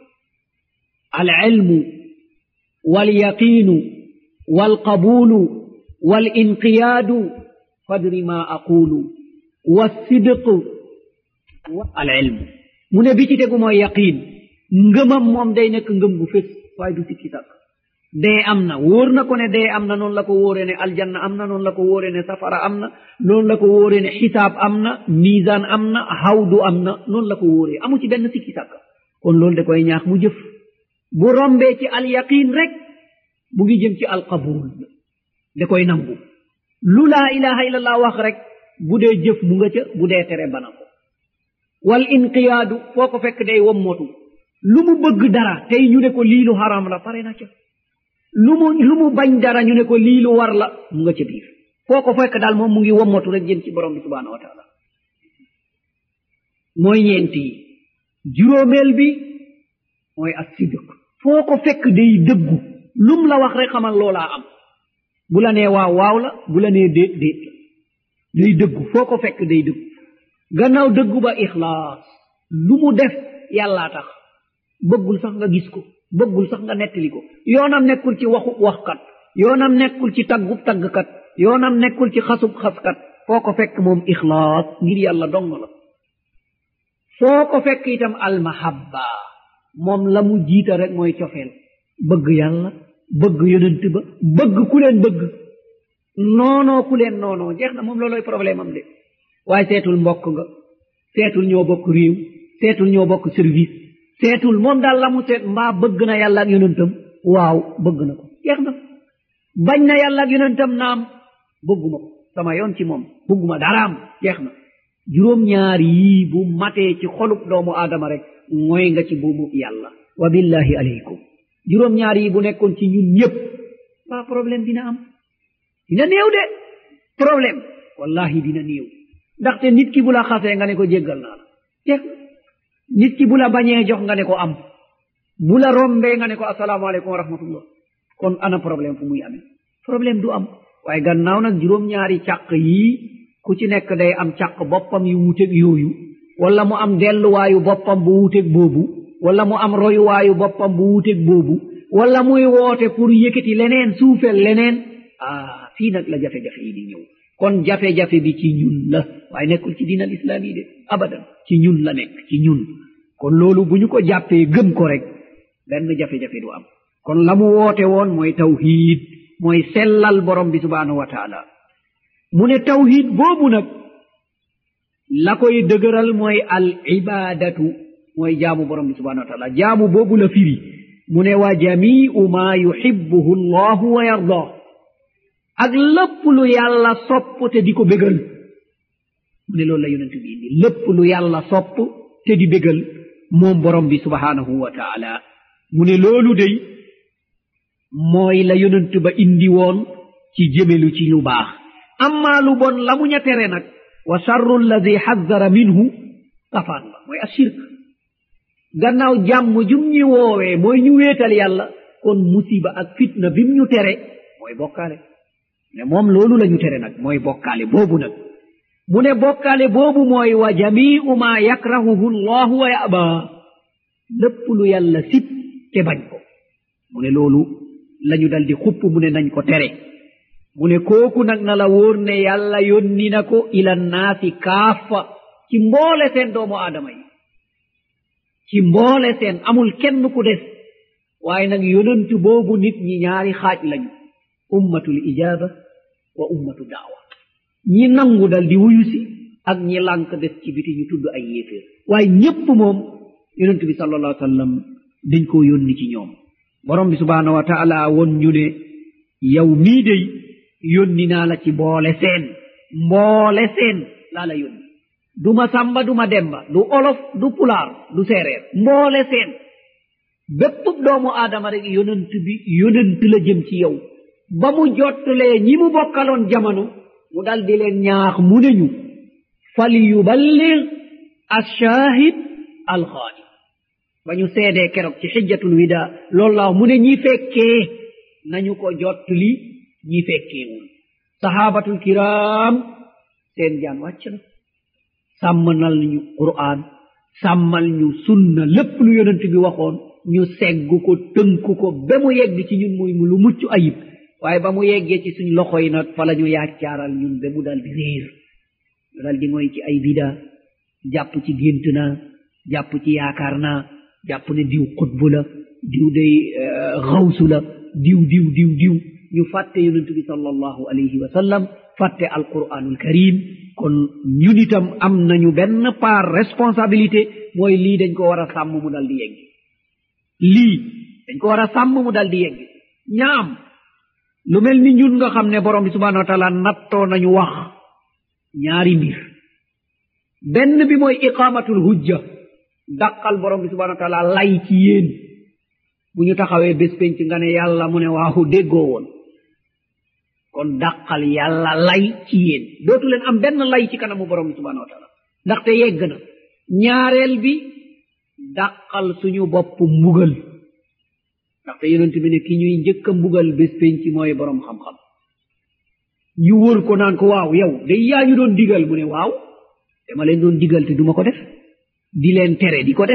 al ilmu wal yaqiinu wal qabulu wal inqiyaadu fadri ma aqulu wa sidqu al ilmu mu ne bi ci tegu mooy yaqiin ngëmam moom day nekk ngëm bu fés waaye du sikki sàkk dee am na wóor na ko ne dee am na noonu la ko wóoree ne aljanna am na noonu la ko wóoree ne safara am na noonu la ko wóoree ne xisaab am na misaan am na hawdu am na noonu la ko wóoree amu ci benn sikki sàkk kon loolu da koy ñaax mu jëf bu rombee ci al yaqin rek mu ngi jëm ci al qabul da koy nangu lu laa ilaha illallah wax rek bu dee jëf mu nga ca bu dee tere bana ko wal inqiyaadu foo ko fekk day wommotu lu mu bëgg dara tey ñu ne ko lii lu haram la pare na ca lu mu lu mu bañ dara ñu ne ko lii lu war la mu nga ca biir foo ko fekk daal moom mu ngi wommatu rek jëm ci borom bi subhanahu wa taala mooy ñeent yi juróomeel bi mooy as sidq foo ko fekk day dëggu lum la wax rek xamal loolaa am bu la nee waaw waaw la bu la nee déet déet la day dëggu foo ko fekk day dëggu gannaaw dëggu ba ixlaas lu mu def yàllaa tax bëggul sax nga gis ko bëggul sax nga nettali ko yoonam nekkul ci waxu waxkat yoonam nekkul ci taggub taggkat yoonam nekkul ci xasub xaskat foo ko fekk moom ixlaas ngir yàlla dong la foo ko fekk itam almahabba moom la mu jiita rek mooy cofeel bëgg yàlla bëgg yonent ba bëgg ku leen bëgg noonoo ku leen noonoo jeex na moom looloy problème am de waaye seetul mbokk nga seetul ñoo bokk réew seetul ñoo bokk service seetul moom daal la mu seet mbaa bëgg na yàlla ak yonentam waaw bëgg na ko jeex na bañ na yàlla ak yonentam naam bëgguma ko sama yoon ci moom bëgguma daraam jeex na juróom ñaar yii bu matee ci xolub doomu aadama rek mooy nga ci buumu yàlla wa billahi aleykum juróom ñaar yi bu nekkoon ci ñun ñëpp waa problème dina am dina néew de problème wallahi dina néew ndaxte nit ki bu la xasee nga ne ko jéggal naa la jeex nit ki bu la bañee jox nga ne ko am bu la rombee nga ne ko asalaamaaleykum wa rahmatullah kon ana problème fu muy amee problème du am waaye gannaaw nag juróom-ñaari càq yii ku ci nekk day am càq boppam yu wuuteg yooyu wala mu am delluwaayu boppam bu wuuteg boobu wala mu am royuwaayu boppam bu wuuteg boobu wala muy woote pour yëkkati leneen suufel leneen ah fii nag la jafe-jafe yi di ñëw kon jafe-jafe bi ci ñun la waaye nekkul ci diinal islaam yi de abadan ci ñun la nekk ci ñun kon loolu bu ñu ko jàppee gëm ko rek benn jafe-jafe du am kon la mu woote woon mooy tawhid mooy sellal borom bi subhaanahu wa taala mu ne tawhid boobu nag la koy dëgëral mooy al ibadatu mooy jaamu borom bi subhaanahu wa taala jaamu boobu la firi mu ne wa jamiu ma yuhibbuhu allahu wa yardah ak lépp lu yàlla sopp te di ko bégal mu ne loolu la yonent bi indi lépp lu yàlla sopp te di bégal moom borom bi subhaanahu wa taala mu ne loolu day mooy la yonent ba indi woon ci jëmelu ci lu baax amma lu bon la mu ña tere nag wa charru alladi xazzara minhu safaan la mooy ashirk gannaaw jàmm jum ñi woowee mooy ñu wéetal yàlla kon musiba ak fitna bim ñu tere mooy bokkaale ne moom loolu la ñu tere nag mooy bokkaale boobu nag mu ne bokkaale boobu mooy wa jamiu ma yakrahuhu llahu wa yaba lépp lu yàlla sib te bañ ko mu ne loolu lañu dal di xupp mu ne nañ ko tere mu ne kooku nag na la wóor ne yàlla yónni na ko ila naasi kaafa ci mboole seen doomu aadama yi ci mboole seen amul kenn ku des waaye nag yonantu boobu nit ñi ñaari xaaj lañu ummatul ijaaba wa ummatu daawa ñi nangu dal di wuyu si ak ñi lànk des ci biti ñu tudd ay yéeféer waaye ñépp moom yonent bi sallallahu alayhi wa sallam dañ koo yónni ci ñoom borom bi subhaanahu wa taala won ñu ne yow mii day yónni naa la ci mboole seen mboole seen laa la yónni duma samba duma demba du olof du pulaar du séeréer mboole seen bépp doomu aadama rek yonent bi yonent la jëm ci yow ba mu jottalee ñi mu bokkaloon jamono mu dal di leen ñaax mu ne ñu fal yuballig alshahid alxaani ba ñu seedee keroog ci xijjatul wida loolu la mu ne ñi fekkee nañu ko jottali ñi fekkeewul sahabatul kiram seen jaan wàcc na sàmmanal ñu qur'an sàmmal ñu sunna lépp lu yonent bi waxoon ñu segg ko tënk ko ba mu yegg ci ñun muy mu lu mucc ayib waaye ba mu yeggee ci suñ loxo yi nag fa la ñu yaaccaaral ñun ba mu dal di réer ñu dal di ngoy ci ay bida jàpp ci gént naa jàpp ci yaakaar naa jàpp ne diw xutbu la diw day xawsu la diw diw diw diw ñu fàtte yonent bi sallallahu alayhi wa sallam fàtte alquranul karim kon ñun itam am nañu benn part responsabilité mooy lii dañ ko war a sàmm mu dal di yegg lii dañ ko war a sàmm mu dal di yegg ñaam lu mel ni ñun nga xam ne borom bi subhanahu wa taala nattoo nañu wax ñaari mbir benn bi mooy iqamatul hujja dàqal borom bi subhanahu wa taala lay ci yéen bu ñu taxawee bés penc nga ne yàlla mu ne waaxu déggoo woon kon dàqal yàlla lay ci yéen dootu leen am benn lay ci kanamu borom bi subhanahu wa taala ndaxte yegg na ñaareel bi dàqal suñu bopp mbugal ndaxte yonent bi ne ki ñuy njëkk a mbugal bés penc mooy borom xam-xam ñu wër ko naan ko waaw yow day yaa ñu doon digal mu ne waaw dama leen doon digal te duma ko def di leen tere di ko def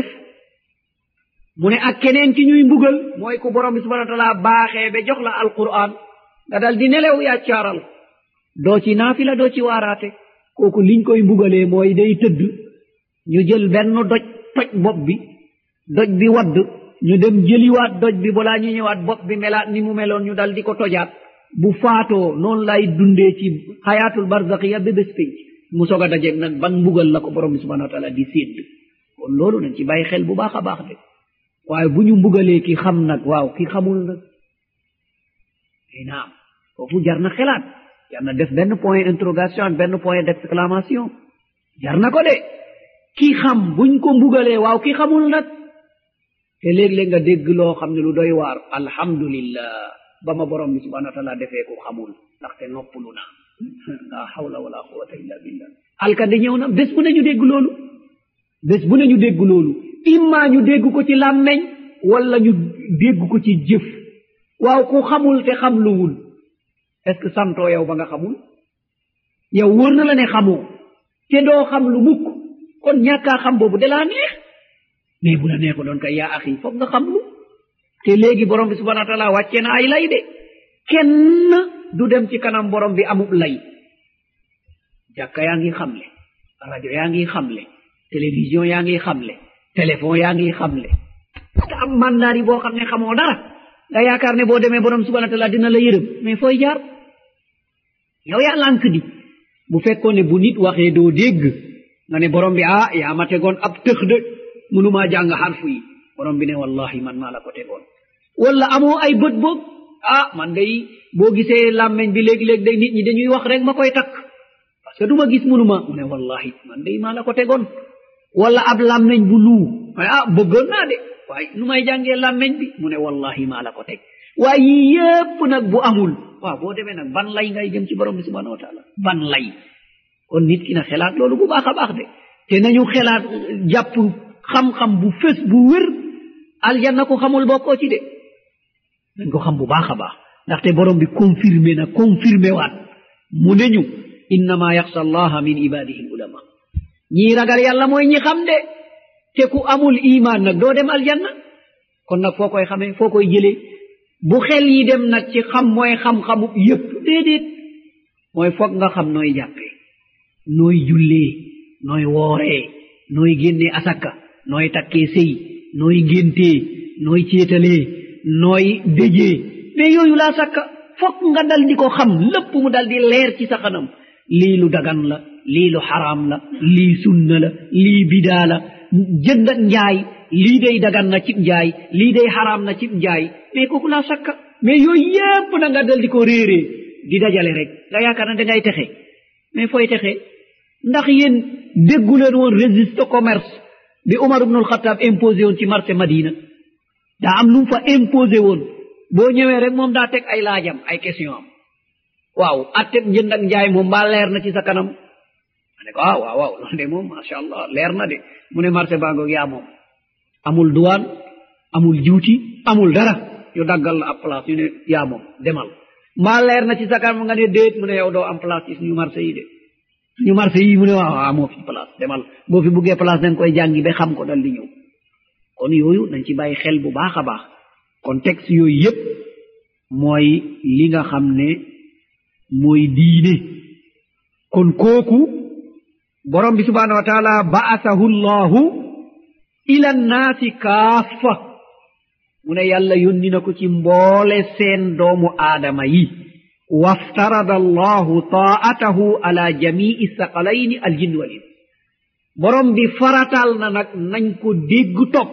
mu ne ak keneen ki ñuy mbugal mooy ku borom bi subhana wa taala baaxee ba jox la alquran nga dal di nelew yàccaaral doo ci naafila doo ci waaraate kooku liñ koy mbugalee mooy day tëdd ñu jël benn doj toj bopp bi doj bi wadd ñu dem jëliwaat doj bi balaa ñu ñëwaat bopp bi melaat ni mu meloon ñu dal di ko tojaat bu faatoo noonu lay dundee ci xayaatul barzaqiya ba bés pénc mu soog a dajeeg nag ban mbugal la ko borom bi subhanahu wa taala di sédd kon loolu nañ ci bàyyi xel bu baax a baax de waaye bu ñu mbugalee ki xam nag waaw ki xamul nag ay naam foofu jar na xelaat jar na def benn point interrogation ak benn point d'exclamation jar na ko de ki xam buñ ko mbugalee waaw ki xamul nag te léeg-léeg nga dégg loo xam ne lu doy waar alhamdulillah ba ma borom bi subhanahu wa taala defee ko xamul ndaxte noppalu na la hawla wala quwata illa billah alkande ñëw na bés bu ne ñu dégg loolu bés bu ne ñu dégg loolu imma ñu dégg ko ci làmmeñ wala ñu dégg ko ci jëf waaw ku xamul te xam luwul est ce que santoo yow ba nga xamul yow wóor na la ne xamoo te doo xam lu mukk kon ñàkkaa xam boobu de laa neex mais bu la neexu doon kay yaa axi foog nga xam lu te léegi borom bi subhana wa taala wàccee na ay lay de kenn du dem ci kanam borom bi amub lay jàkka yaa ngi xamle rajo yaa ngi xamle télévision yaa ngi xamle téléphone yaa ngi xamle te am mandaari boo xam ne xamoo dara nga yaakaar ne boo demee borom subhana wa taala dina la yërëm mais fooy jaar yow yaa lànk di bu fekkoon ne bu nit waxee doo dégg nga ne borom bi ah yaa ma tegoon ab tëx de mënumaa jàng xarfu yi borom bi ne wallahi man maa la ko tegoon wala amoo ay bët boog ah man day boo gisee làmmeñ bi léegi-léegi day nit ñi dañuy wax rek ma koy takk parce que du ma gis mënuma mu ne wallahi man day maa la ko tegoon wala ab làmmeñ bu luu ma ne ah bëggoon naa de waaye nu may jàngee làmmeñ bi mu ne wallahi maa la ko teg waaye yii yépp nag bu amul waaw boo demee nag ban lay ngay jëm ci borom bi subhanahu wa taala ban lay kon nit ki na xelaat loolu bu baax a baax de te nañu xelaat jàpp xam-xam bu fës bu wér aljanna ko xamul bokkoo ci de nañ ko xam bu baax a baax ndaxte borom bi confirmé na confirmé waat mu ne ñu innama yaxsha allaha min ibadihi l ulama ñii ragal yàlla mooy ñi xam de te ku amul iman nag doo dem aljanna kon nag foo koy xamee foo koy jëlee bu xel yi dem nag ci xam mooy xam-xamu yépp déedéet mooy foog nga xam nooy jàppee nooy jullee nooy wooree nooy génnee asaka nooy takkee sëy nooy géntee nooy céetalee nooy déjee mais yooyu laa sakka fokk nga dal di ko xam lépp mu dal di leer ci sa xanam lii lu dagan la lii lu xaraam la lii sunna la lii bidaa la jënd ak njaay lii day dagan na cib njaay lii day xaraam na cib njaay mais kooku laa sakka mais yooyu yépp na nga dal di ko réeree di dajale rek nga yaakaar na dangay texe mais fooy texe ndax yéen dégguleen woon registre commerce bi Umar ibnul Xattaab imposé woon ci marché Madina daa am lu mu fa imposé woon boo ñëwee rek moom daa teg ay laajam ay question am waaw atteb njënd ak njaay moom mbaa leer na ci sa kanam ma ne ko ah waaw waaw loolu de moom macha allah leer na de mu ne marché baa ngoog yaa moom amul douane amul juuti amul dara yu daggal la ab place yu ne yaa moom demal mbaa leer na ci sa kanam nga ne déet mu ne yow doo am place ci suñu marché yi de suñu marché yi mu ne waaw amoo fi place demal boo fi buggee place da nga koy jàngi ba xam ko dal di ñëw kon yooyu nañ ci bàyyi xel bu baax a baax kon texte yooyu yépp mooy li nga xam ne mooy diine kon kooku borom bi subhanahu wa taala ba'athahu llahu ila nnaasi kaafa mu ne yàlla yónni na ko ci mboole seen doomu aadama yi waftarada allahu taatahu ala jamii saqalayni aljinn wal ins borom bi faratal na nag nañ ko dégg topp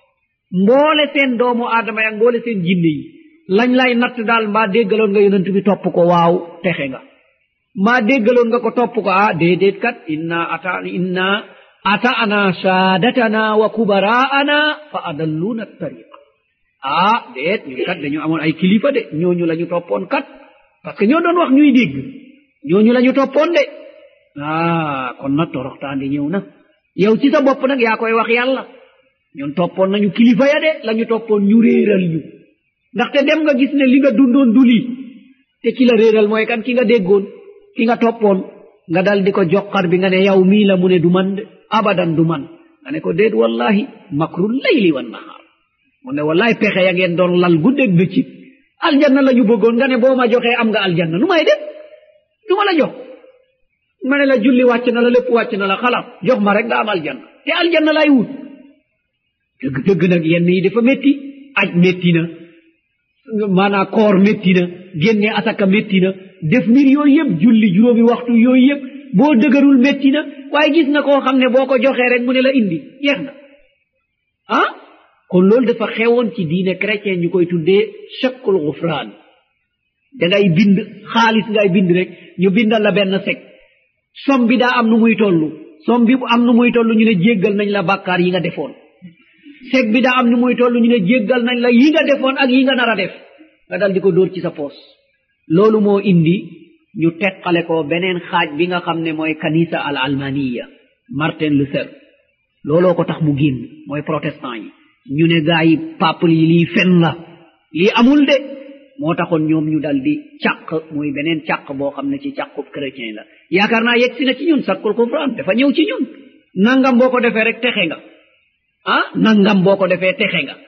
mboole seen doomu aadama yak mboole seen jinne yi lañ lay natt daal mbaa déggaloon nga yonent bi topp ko waaw texe nga mbaa déggaloon nga ko topp ko ah déedéet kat inna ata inna ata'na saadatana wa kubaraana fa adalluna tariqa ah déet ñun kat dañu amoon ay kilifa de ñooñu la ñu toppoon kat parce que ñoo doon wax ñuy dégg ñooñu la ñu toppoon de ah kon nag toroxtaandi ñëw na yow ci sa bopp nag yaa koy wax yàlla ñun toppoon nañu kilifa ya de la ñu toppoon ñu réeral ñu ndaxte dem nga gis ne li nga dundoon du lii te ki la réeral mooy kan ki nga déggoon ki nga toppoon nga dal di ko joxar bi nga ne yow mii la mu ne du man de abadan du man nga ne ko déet wallahi makru layli wan nahaar mu ne wallahi pexe ya ngeen doon lal guddeeg bëccëg aljanna la ñu bëggoon nga ne boo ma joxee am nga aljanna nu may def du ma la jox ma ne la julli wàcc na la lépp wàcc na la xalaat jox ma rek nga am aljanna te aljanna lay wut dëgg dëgg nag yenn yi dafa métti aj métti na maanaa koor métti na génne asaka métti na def mbir yooyu yëpp julli juróomi waxtu yooyu yëpp boo dëgërul métti na waaye gis na koo xam ne boo ko joxee rek mu ne la indi yeex na ah kon loolu dafa xewoon ci diine chrétien ñu koy tuddee chakkul gufraan da ngay bind xaalis ngay bind rek ñu bindal la benn sec som bi daa am nu muy toll som bi bu am nu muy toll ñu ne jéggal nañ la bàkkaar yi nga defoon seg bi daa am nu muy toll ñu ne jéggal nañ la yi nga defoon ak yi nga nar a def nga dal di ko dóor ci sa poos loolu moo indi ñu teqale ko beneen xaaj bi nga xam ne mooy kanisa al almaniya martin luther looloo ko tax mu génn mooy protestant yi ñu ne gaa yi paple yi lii fen la lii amul de moo taxoon ñoom ñu dal di càq muy beneen càq boo xam ne ci càqub chrétien la yaakaar naa yegg si na ci ñun sakkul kufraan dafa ñëw ci ñun nangam boo ko defee rek texe nga ah nangam boo ko defee texe nga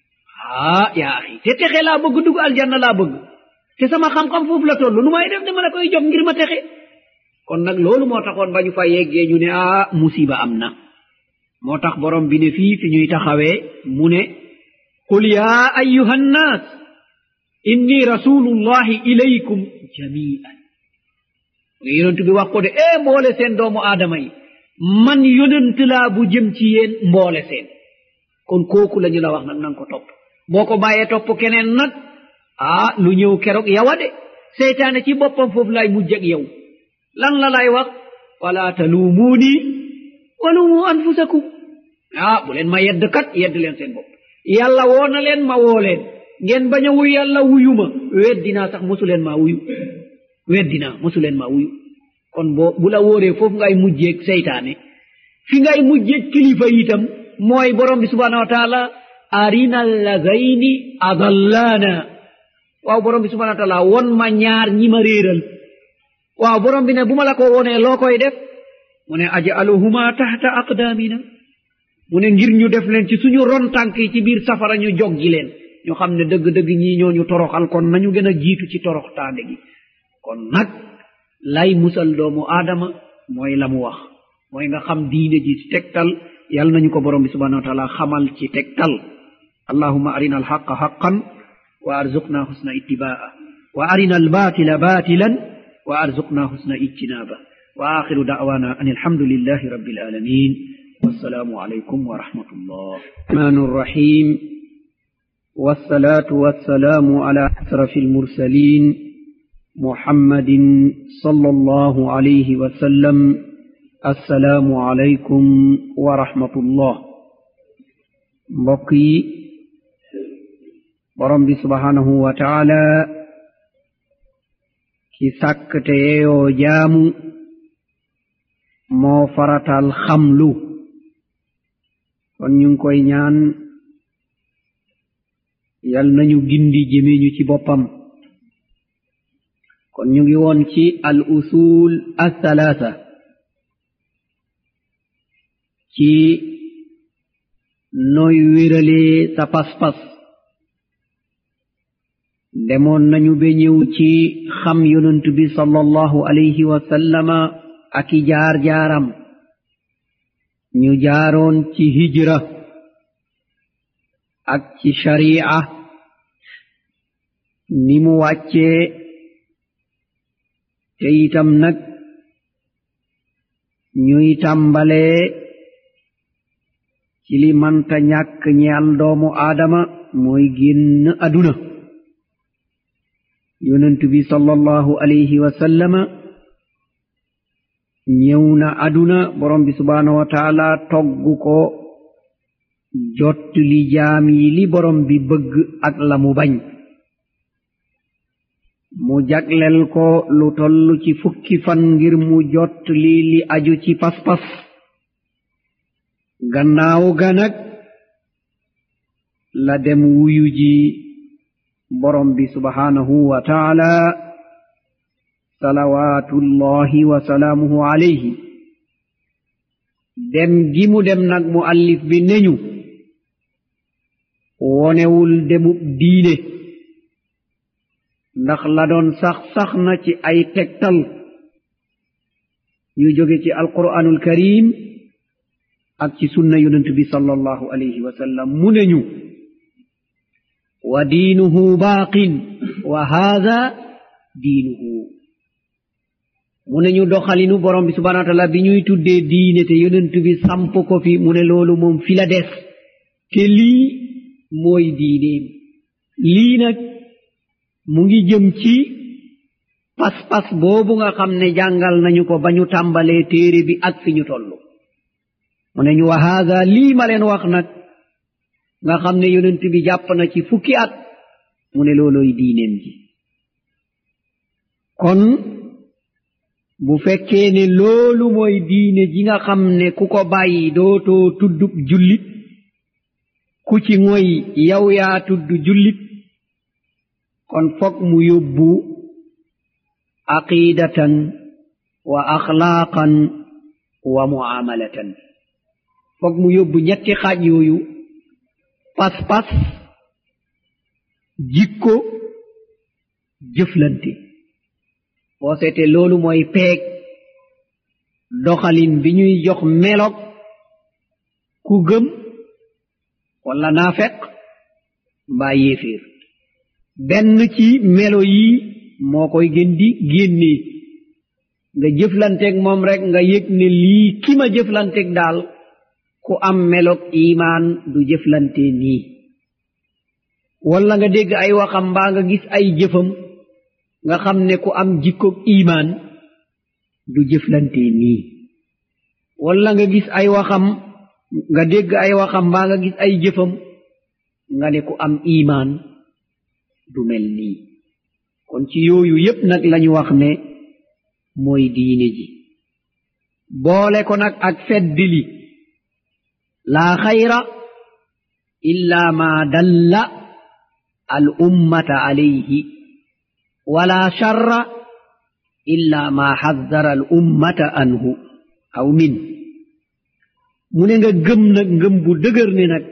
ah yaa axi te texe laa bëgg dugg aljanna laa bëgg te sama xam-xam foofu la toll nu may def dama la koy jox ngir ma texe kon nag loolu moo taxoon ba ñu fa yeggee ñu ne ah musiba am na moo tax borom bi ne fii fi ñuy taxawee mu ne qul yaa ayuha nnaas inni rasulullahi ilaykum jamian yonent bi wax ko de e mboole seen doomu aadama yi man yonent laa bu jëm ci yéen mboole seen kon kooku la ñu la wax nag nanga ko topp boo ko bàyyee topp keneen nag ah lu ñëw keroog yawa de seytaane ci boppam foofu lay mujj ak yow lan la lay wax wala taluumuuni walumu anfusakum ah bu leen ma yedd kat yedd leen seen bopp yàlla woo na leen ma woo leen ngeen bañ a wuyu yàlla wuyu ma weddinaa sax mosu leen maa wuyu weddinaa mosu leen maa wuyu kon boo bu la wóoree foofu ngay mujjeeg seytaane fi ngay mujjeeg kilifa itam mooy borom bi subhanahu wa taala arina allazayni adallaana waaw borom bi subhanahu wa taala won ma ñaar ñi ma réeral waaw borom bi ne bu ma la ko wonee loo koy def mu ne ajaluhuma tahta aqdaamina mu ne ngir ñu def leen ci suñu ron tànk yi ci biir safara ñu joggi leen ñu xam ne dëgg-dëgg ñii ñooñu toroxal kon nañu gën a jiitu ci torox taande gi kon nag lay musal doomu aadama mooy la mu wax mooy nga xam diine ji ci tegtal yal nañu ko borom bi subhanahu wa taala xamal ci tegtal allahuma arina alxaqa xaqan wa arzuqna husna ittibaa wa arina albatila batilan wa arzuqna husna ijtinaba wa akhiru da'wana an alhamdulillahi rabbil alamin والسلام عليكم ورحمة الله الرحمن الرحيم والصلاة والسلام على أشرف المرسلين محمد صلى الله عليه وسلم السلام عليكم ورحمة الله بقي borom bi subhanahu wa taala ki sàkkte yeyoo jaamu moo faratal xamlu kon ñu ngi koy ñaan yal nañu gindi jëmeñu ci boppam kon ñu ngi woon ci al usul althalatha ci nooy wéralee sa pas-pas demoon nañu be ñëw ci xam yonent bi sallallahu alayhi wa sallama ak i jaar-jaaram ñu jaaroon ci hijra ak ci shari'a ni mu wàccee te itam nag ñuy tàmbalee ci li manta ñàkk ñeel doomu aadama mooy génn aduna yonent bi sallallahu alayhi wa sallama ñëw na aduna borom bi subhanahu wa taala togg ko jott li jaam yi li borom bi bëgg ak la mu bañ mu jaglel ko lu toll ci fukki fan ngir mu jott li li aju ci pas-pas gannaaw ga nag la dem wuyu ji borom bi subhanahu wa taala salawatullahi wa salaamuhu alayhi dem gi mu dem nag mu allif bi neñu wonewul demub diine ndax la doon sax sax na ci ay tegtal yu jóge ci alquranul karim ak ci sunna yonent bi sallallahu alayhi wa sallam mu neñu wa diinuhu baaqin wa haada diinuhu mu ne ñu doxalinu borom bi subhanahu wa taala bi ñuy tuddee diine te yonent bi samp ko fi mu ne loolu moom fi la des te lii mooy diineem lii nag mu ngi jëm ci pas-pas boobu nga xam ne jàngal nañu ko ba ñu tàmbalee téere bi ak fi ñu toll mu ne ñu wa haada lii ma leen wax nag nga xam ne yonent bi jàpp na ci fukki at mu ne looloy diineem ji kon bu fekkee ne loolu mooy diine ji nga xam ne ku ko bàyyi dootoo tuddub jullit ku ci ngoy yow yaa tudd jullit kon fokk mu yóbbu aqidatan wa axlaaqan wa muamalatan fokk mu yóbbu ñetti xaaj yooyu pas-pas jikko jëflante boo seete loolu mooy peeg doxalin bi ñuy jox melog ku gëm walla naafeq mbaa yéeféer benn ci melo yi moo koy gën di génnee nga jëflanteeg moom rek nga yëg ne lii ki ma jëflanteeg daal ku am melog imaan du jëflante nii walla nga dégg ay waxam mbaa nga gis ay jëfam nga xam ne ku am jikkog imaan du jëflante nii walla nga gis ay waxam nga dégg ay waxam mbaa nga gis ay jëfam nga ne ku am imaan du mel nii kon ci yooyu yépp nag lañu wax ne mooy diine ji boole ko nag ak feddili laa xayra illa ma dalla al ummata alayhi wala sharra illa ma xaddara al ummata anhu aw min mu ne nga gëm nag ngëm bu dëgër ne nag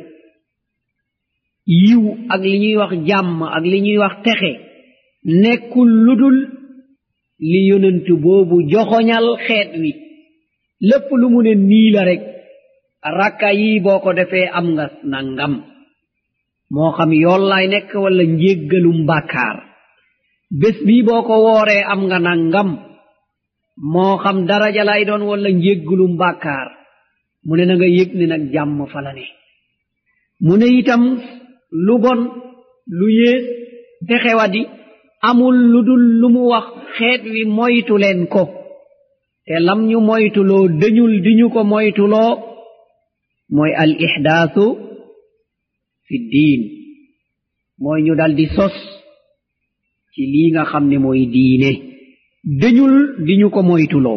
yiw ak li ñuy wax jàmm ak li ñuy wax texe nekkul ludul li yonent boobu joxoñal xeet wi lépp lu mu ne nii la rek rakka yi boo ko defee am nga nangam moo xam yollaay nekk walla njéggalum bàkkaar bés bii boo ko wooree am nga nangam moo xam daraja lay doon walla njéggalum bàkkaar mu ne na nga yëg ne nag jàmm fa la ne mu ne itam lu bon lu yées texewadi amul lu dul lu mu wax xeet wi moytu leen ko te lam ñu moytuloo dañul di ñu ko moytuloo mooy al ixdaasu fi diin mooy ñu dal di sos ci lii nga xam ne mooy diine dañul di ñu ko moytuloo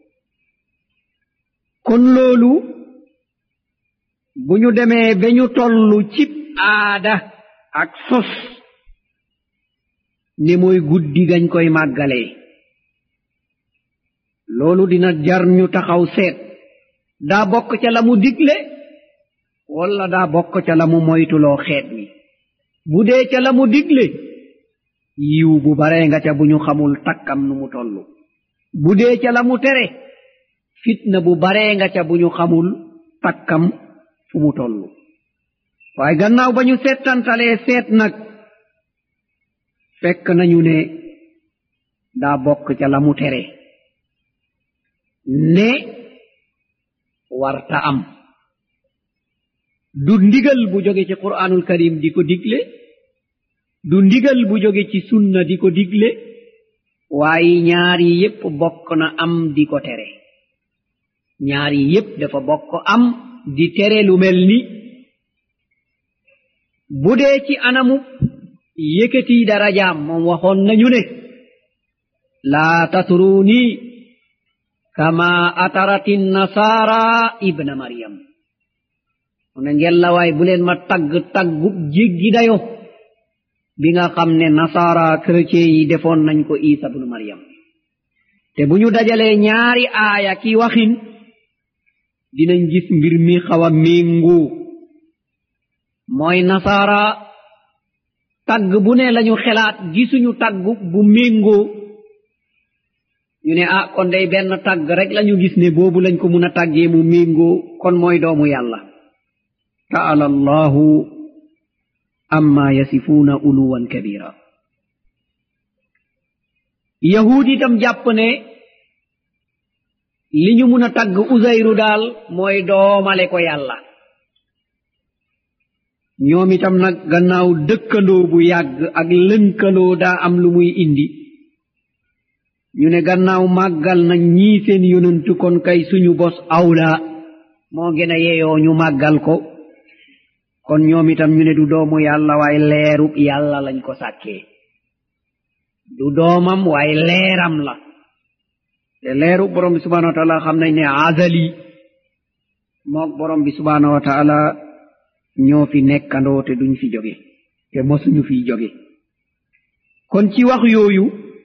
kon loolu bu ñu demee ba ñu tollu cib aada ak sos ne mooy guddi gañ koy màggalee loolu dina jar ñu taxaw seet daa bokk ca la mu digle walla daa bokk ca la mu moytuloo xeet wi bu dee ca la mu digle yiw bu baree nga ca bu ñu xamul takkam nu mu tollu bu dee ca la mu tere fitna bu baree nga ca bu ñu xamul takkam fu mu tollu waaye gannaaw ba ñu seetantalee seet nag fekk nañu ne daa bokk ca la mu tere ne warta am du ndigal bu jóge ci qur'aanul karim di ko digle du ndigal bu jóge ci sunna di ko digle waaye ñaar yi yépp bokk na am di ko tere ñaar yi yépp dafa bokk am di tere lu mel ni bu dee ci anamu yëkkati darajaam moom waxoon nañu ne laa tatruuni kama atarati nasaara ibna maryam mu ne ngellawaay bu leen ma tagg taggub jéggi dayo bi nga xam ne nasaara chrétien yi defoon nañ ko isa bnu maryam te bu ñu dajalee ñaari aaya ki waxin dinañ gis mbir mi xaw a méngoo mooy nasaara tagg bu ne lañu xelaat gisuñu tagg bu méngoo ñu ne ah kon day benn tagg rek lañu gis ne boobu lañ ko mun a tàggee mu méngoo kon mooy doomu yàlla taala allahu amma yasifuuna uluwan kabira yahuud itam jàpp ne li ñu mun a tagg usayru daal mooy doomale ko yàlla ñoom itam nag gannaaw dëkkandoo bu yàgg ak lënkaloo daa am lu muy indi ñu ne gannaaw màggal na ñii seen yonantu kon kay suñu bos awla moo gën a yeyoo ñu màggal ko kon ñoom itam ñu ne du doomu yàlla waaye leerub yàlla lañ ko sàkkee du doomam waaye leeram la te leerub borom bi subhanahu wa taala xam nañ ne azali mook borom bi subhanahu wa taala ñoo fi nekkandoo te duñ fi jóge te mosuñu fi jóge kon ci wax yooyu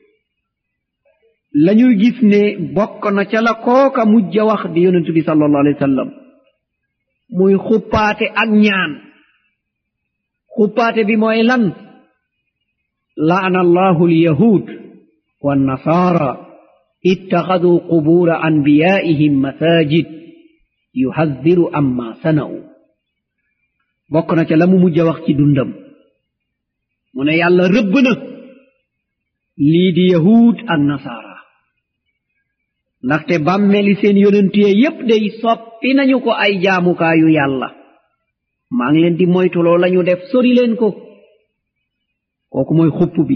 lañuy gis ne bokk na ca la kooka mujj a wax di yonentu bi sallallahu alayhi wa sallam muy xuppaate ak ñaan xuppaate bi mooy lan laana allahu alyahud wannasara ittaxaduu qubura anbiyaihim masajid yuhaddiru amma sana'u bokk na ca la mu mujj a wax ci dundam mu ne yàlla rëbb na lii di yahud ak nasaara ndaxte bàmmeli seen yonentiyee yépp day soppi nañu ko ay jaamukaayu yàlla maa ngi leen di moytuloo lañu def sori leen ko kooku mooy xupp bi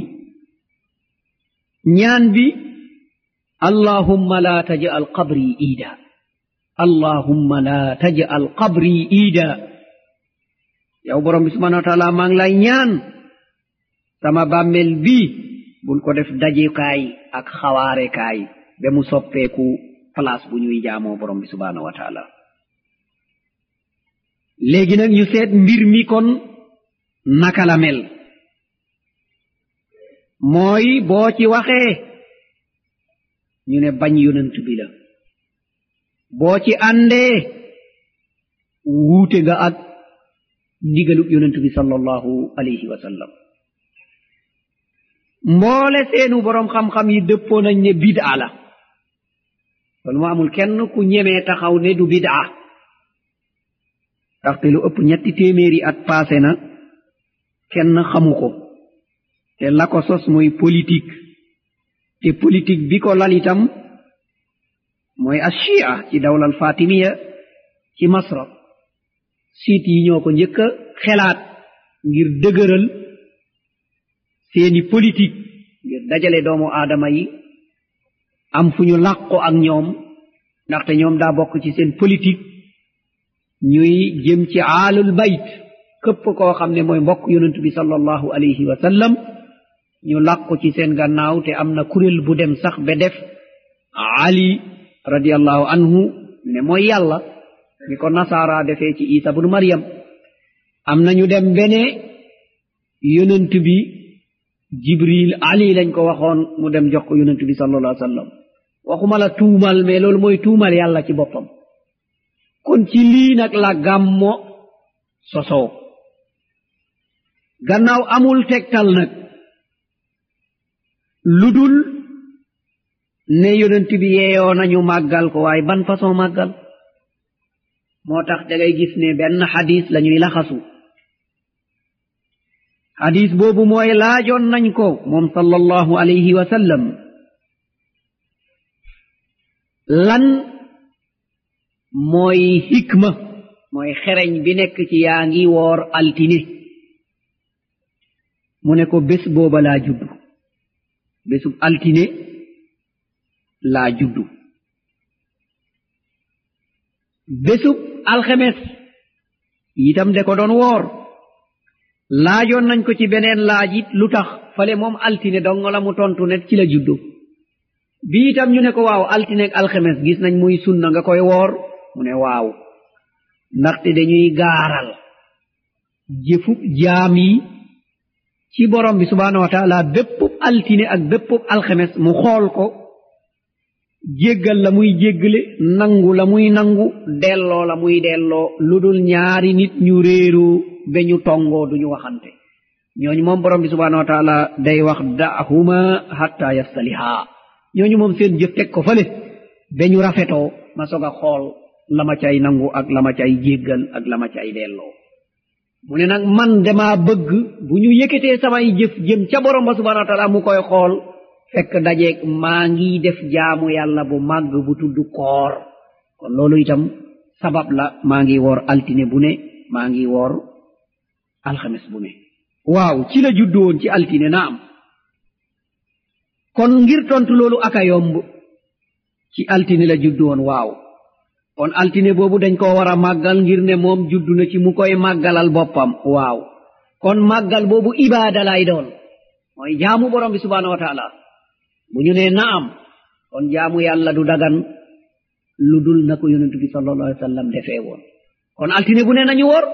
ñaan bi allahumma la taj'al qabri iida allahumma la taj'al qabri iida yow borom bi subhanahu wa taala maa ngi lay ñaan sama bàmmel bii bul ko def dajekaay ak xawaarekaay ba mu soppeeku place bu ñuy jaamoo borom bi subhanahu wa taala léegi nag ñu seet mbir mi kon naka la mel mooy boo ci waxee ñu ne bañ yonent bi la boo ci àndee wuute nga ak ndigalub yonent bi sallallahu alayhi wa sallam mboole seenu boroom xam-xam yi dëppoo nañ ne bid'a la loolu mu amul kenn ku ñemee taxaw ne du bid'a ndaxte lu ëpp ñetti téeméeri at passé na kenn xamu ko te la ko sos mooy politique te politique bi ko lal itam mooy ashia ci dawlal fatimiya ci masra siit yi ñoo ko njëkk a xelaat ngir dëgëral seeni politique ngir dajale doomu aadama yi am fu ñu làqu ak ñoom ndaxte ñoom daa bokk ci seen politique ñuy jëm ci aalul bayt këpp koo xam ne mooy mbokk yonent bi sallallahu alayhi wa sallam ñu làqu ci seen gannaaw te am na kuréel bu dem sax ba def ali radiallahu anhu ne mooy yàlla ni ko nasaara defee ci isa bnu maryam am na ñu dem bene yonent bi jibril ali lañ ko waxoon mu dem jox ko yonent bi sallallahu alayhi wa sallam waxuma la tuumal mais loolu mooy tuumal yàlla ci boppam kon ci lii nag la gàmmo sosoo gannaaw amul tegtal nag lu dul ne yonent bi yeeyoo nañu màggal ko waaye ban façon màggal moo tax da ngay gis ne benn xadis la ñuy laxasu xadis boobu mooy laajoon nañ ko moom sallallahu alayhi wa sallam lan mooy hikma mooy xereñ bi nekk ci yaa ngi woor altine mu ne ko bés booba laa juddu bésub altine laa juddu bésub alxemes itam de ko doon woor laajoon nañ ko ci beneen laaj it lu tax fale moom altine dong la mu tontu ne ci la juddu bi itam ñu ne ko waaw altine ak alxemes gis nañ muy sunna nga koy woor mu ne waaw ndaxte dañuy gaaral jëfub jaam yi ci borom bi subhaanahu wa taala béppub altine ak béppub alxemes mu xool ko jéggal la muy jéggale nangu la muy nangu delloo la muy delloo lu dul ñaari nit ñu réeroo ba ñu tongoo duñu waxante ñooñu moom borom bi subhaanahu wa taala day wax dahuma hatta yastalihaa ñooñu moom seen jëf teg ko fale ba ñu rafetoo ma soog a xool la ma cay nangu ak la ma cay jéggal ak la ma cay delloo mu ne nag man damaa bëgg bu ñu yëkkatee samay jëf jëm ca borom ba subhanahu wa taala mu koy xool fekk dajeeg maa ngi def jaamu yàlla bu màgg bu tudd koor kon loolu itam sabab la maa ngi woor altine bu ne maa ngi woor alxames bu ne waaw ci la juddu woon ci altine na am kon ngir tontu loolu aka yomb ci altine la juddu woon waaw kon altine boobu dañ ko war a màggal ngir ne moom juddu na ci mu koy màggalal boppam waaw kon màggal boobu ibaada lay doon mooy jaamu borom bi subhanahu wa taala bu ñu nee naam kon jaamu yàlla du dagan lu dul na ko yonentu bi sallallahu alayhi wa sallam defee woon kon altine bu ne nañu woor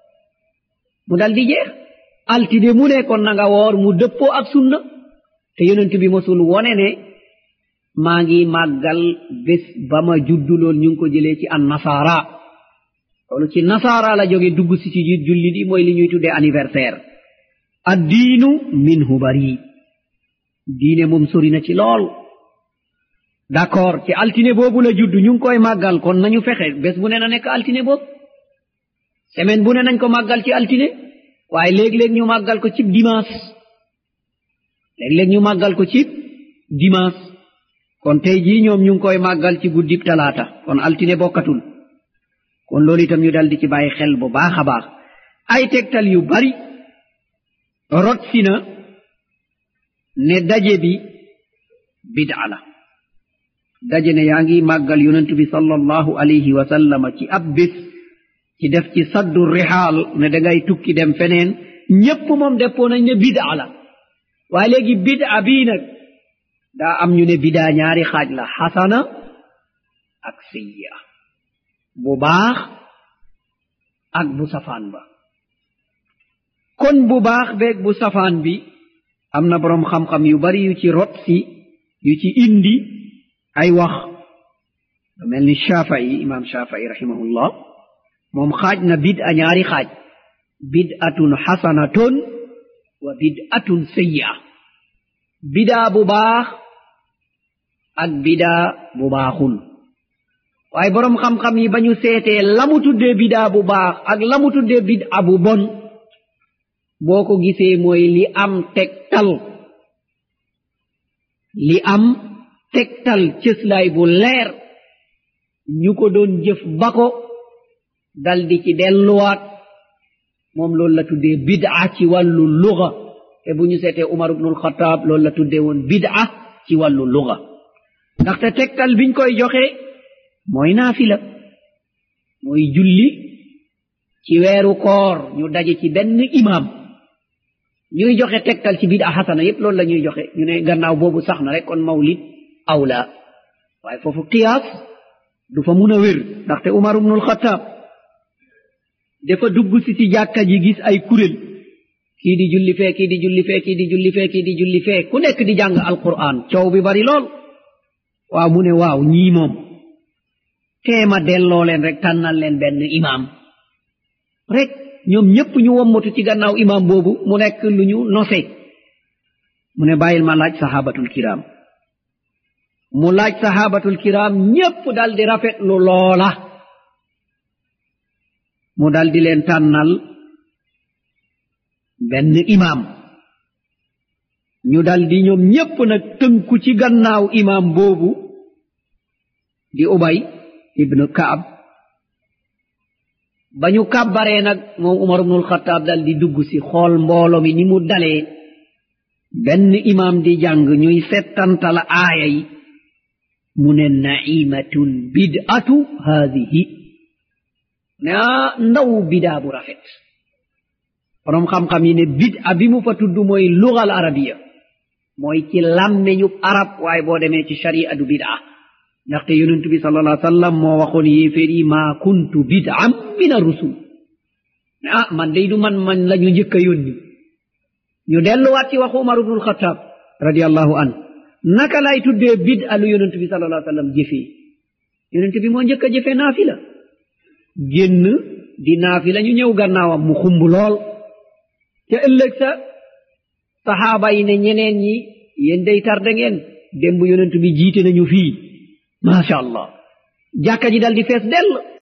mu dal di jeex altine mu ne kon na nga woor mu dëppoo ak sunna te yonent bi mosul wone ne maa ngi màggal bés ba ma juddu lool ñu ngi ko jëlee ci an nasara loolu ci nasara la jóge dugg si ci julli di mooy li ñuy tuddee anniversaire addiinu minhu bari diine moom sori na ci lool d'accord ci altine boobu la juddu ñu ngi koy màggal kon nañu fexe bés bu ne na nekk altine boobu semaine bu ne nañ ko màggal ci altine waaye léeg-léeg ñu màggal ko cib dimanche léeg-léeg ñu màggal ko cib dimanche kon tey jii ñoom ñu ngi koy màggal ci guddib talaata kon altine bokkatul kon loolu itam ñu dal di ci bàyyi xel bu baax a baax ay tegtal yu bari rot si na ne daje bi bid'a la daje ne yaa ngi màggal yonent bi sallallahu alayhi wa sallama ci ab bés ci def ci saddu rixaal ne dangay tukki dem feneen ñépp moom deppoo nañ ne bid'a la waaye léegi bid'a bii nag daa am ñu ne bidaa ñaari xaaj la xasana ak sayya bu baax ak bu safaan ba kon bu baax beeg bu safaan bi am na boroom xam-xam yu bari yu ci rot si yu ci indi ay wax lu mel ni shafai imam shafai rahimahullah moom xaaj na bid'a ñaari xaaj bid'atun xasanatun wa bid'atun sayya bidaa bu baax ak bidaa bu baaxul waaye boroom xam-xam yi ba ñu seetee la mu tuddee bidaa bu baax ak la mu tuddee bid'a bu bon boo ko gisee mooy li am tegtal li am tegtal cëslaay bu leer ñu ko doon jëf ba ko dal di ci delluwaat moom loolu la tuddee bid'a ci wàllu luga te bu ñu seetee umar ibnul xataab loolu la tuddee woon bid'a ci wàllu luga ndaxte tegtal biñ koy joxe mooy naafila mooy julli ci weeru koor ñu daje ci benn imaam ñuy joxe tegtal ci bid'a xasana yépp loolu la ñuy joxe ñu ne gannaaw boobu sax na rek kon mawlid awla waaye foofu qiyaas du fa mun a wér ndaxte umar ibnul xataab dafa dugg si ci jàkka ji gis ay kuréel kii di julli fee kii di julli fee kii di julli fee kii di julli fee ku nekk di jàng alquran coow bi bari lool waaw mu ne waaw ñii moom teema delloo leen rek tànnal leen benn imaam rek ñoom ñépp ñu wommatu ci gannaaw imaam boobu mu nekk lu ñu nose mu ne bàyyil ma laaj sahabatul kiram mu laaj sahabatul kiram ñépp dal di rafetlu loola mu dal di leen tànnal benn imaam ñu dal di ñoom ñépp nag tënku ci gannaaw imaam boobu di ubay ibnu kaab ba ñu kàbbaree nag moom umar ibnul xataab dal di dugg si xool mboolo mi ni mu dalee benn imaam di jàng ñuy settantala aaya yi mu ne naimatun bid'atu haadihi ne ah ndaw bidaa bu rafet borom xam-xam yi ne bid'a bi mu fa tudd mooy lugal arabiya mooy ci làmmeñu arab waaye boo demee ci sharia du bid'a ndaxte yonentu bi sallallahu alayhi wa sallam moo waxoon yéeféer yi maa kuntu bid'am min ar-rusul ne ah man day du man man la ñu njëkk a yónni ñu delluwaat ci waxu umar ibnul xataab radiallahu an naka lay tuddee bid'a lu yonentu bi sallallahu alayhi wa sallam jëfee yonentu bi moo njëkk a jëfee naafila génn di naafila ñu ñëw gannaawam mu xumb lool te ëllëg sa saxaaba yi ne ñeneen ñi yéen day tarde ngeen démb yonent bi jiite nañu fii macha allah jàkka ji dal di fees dell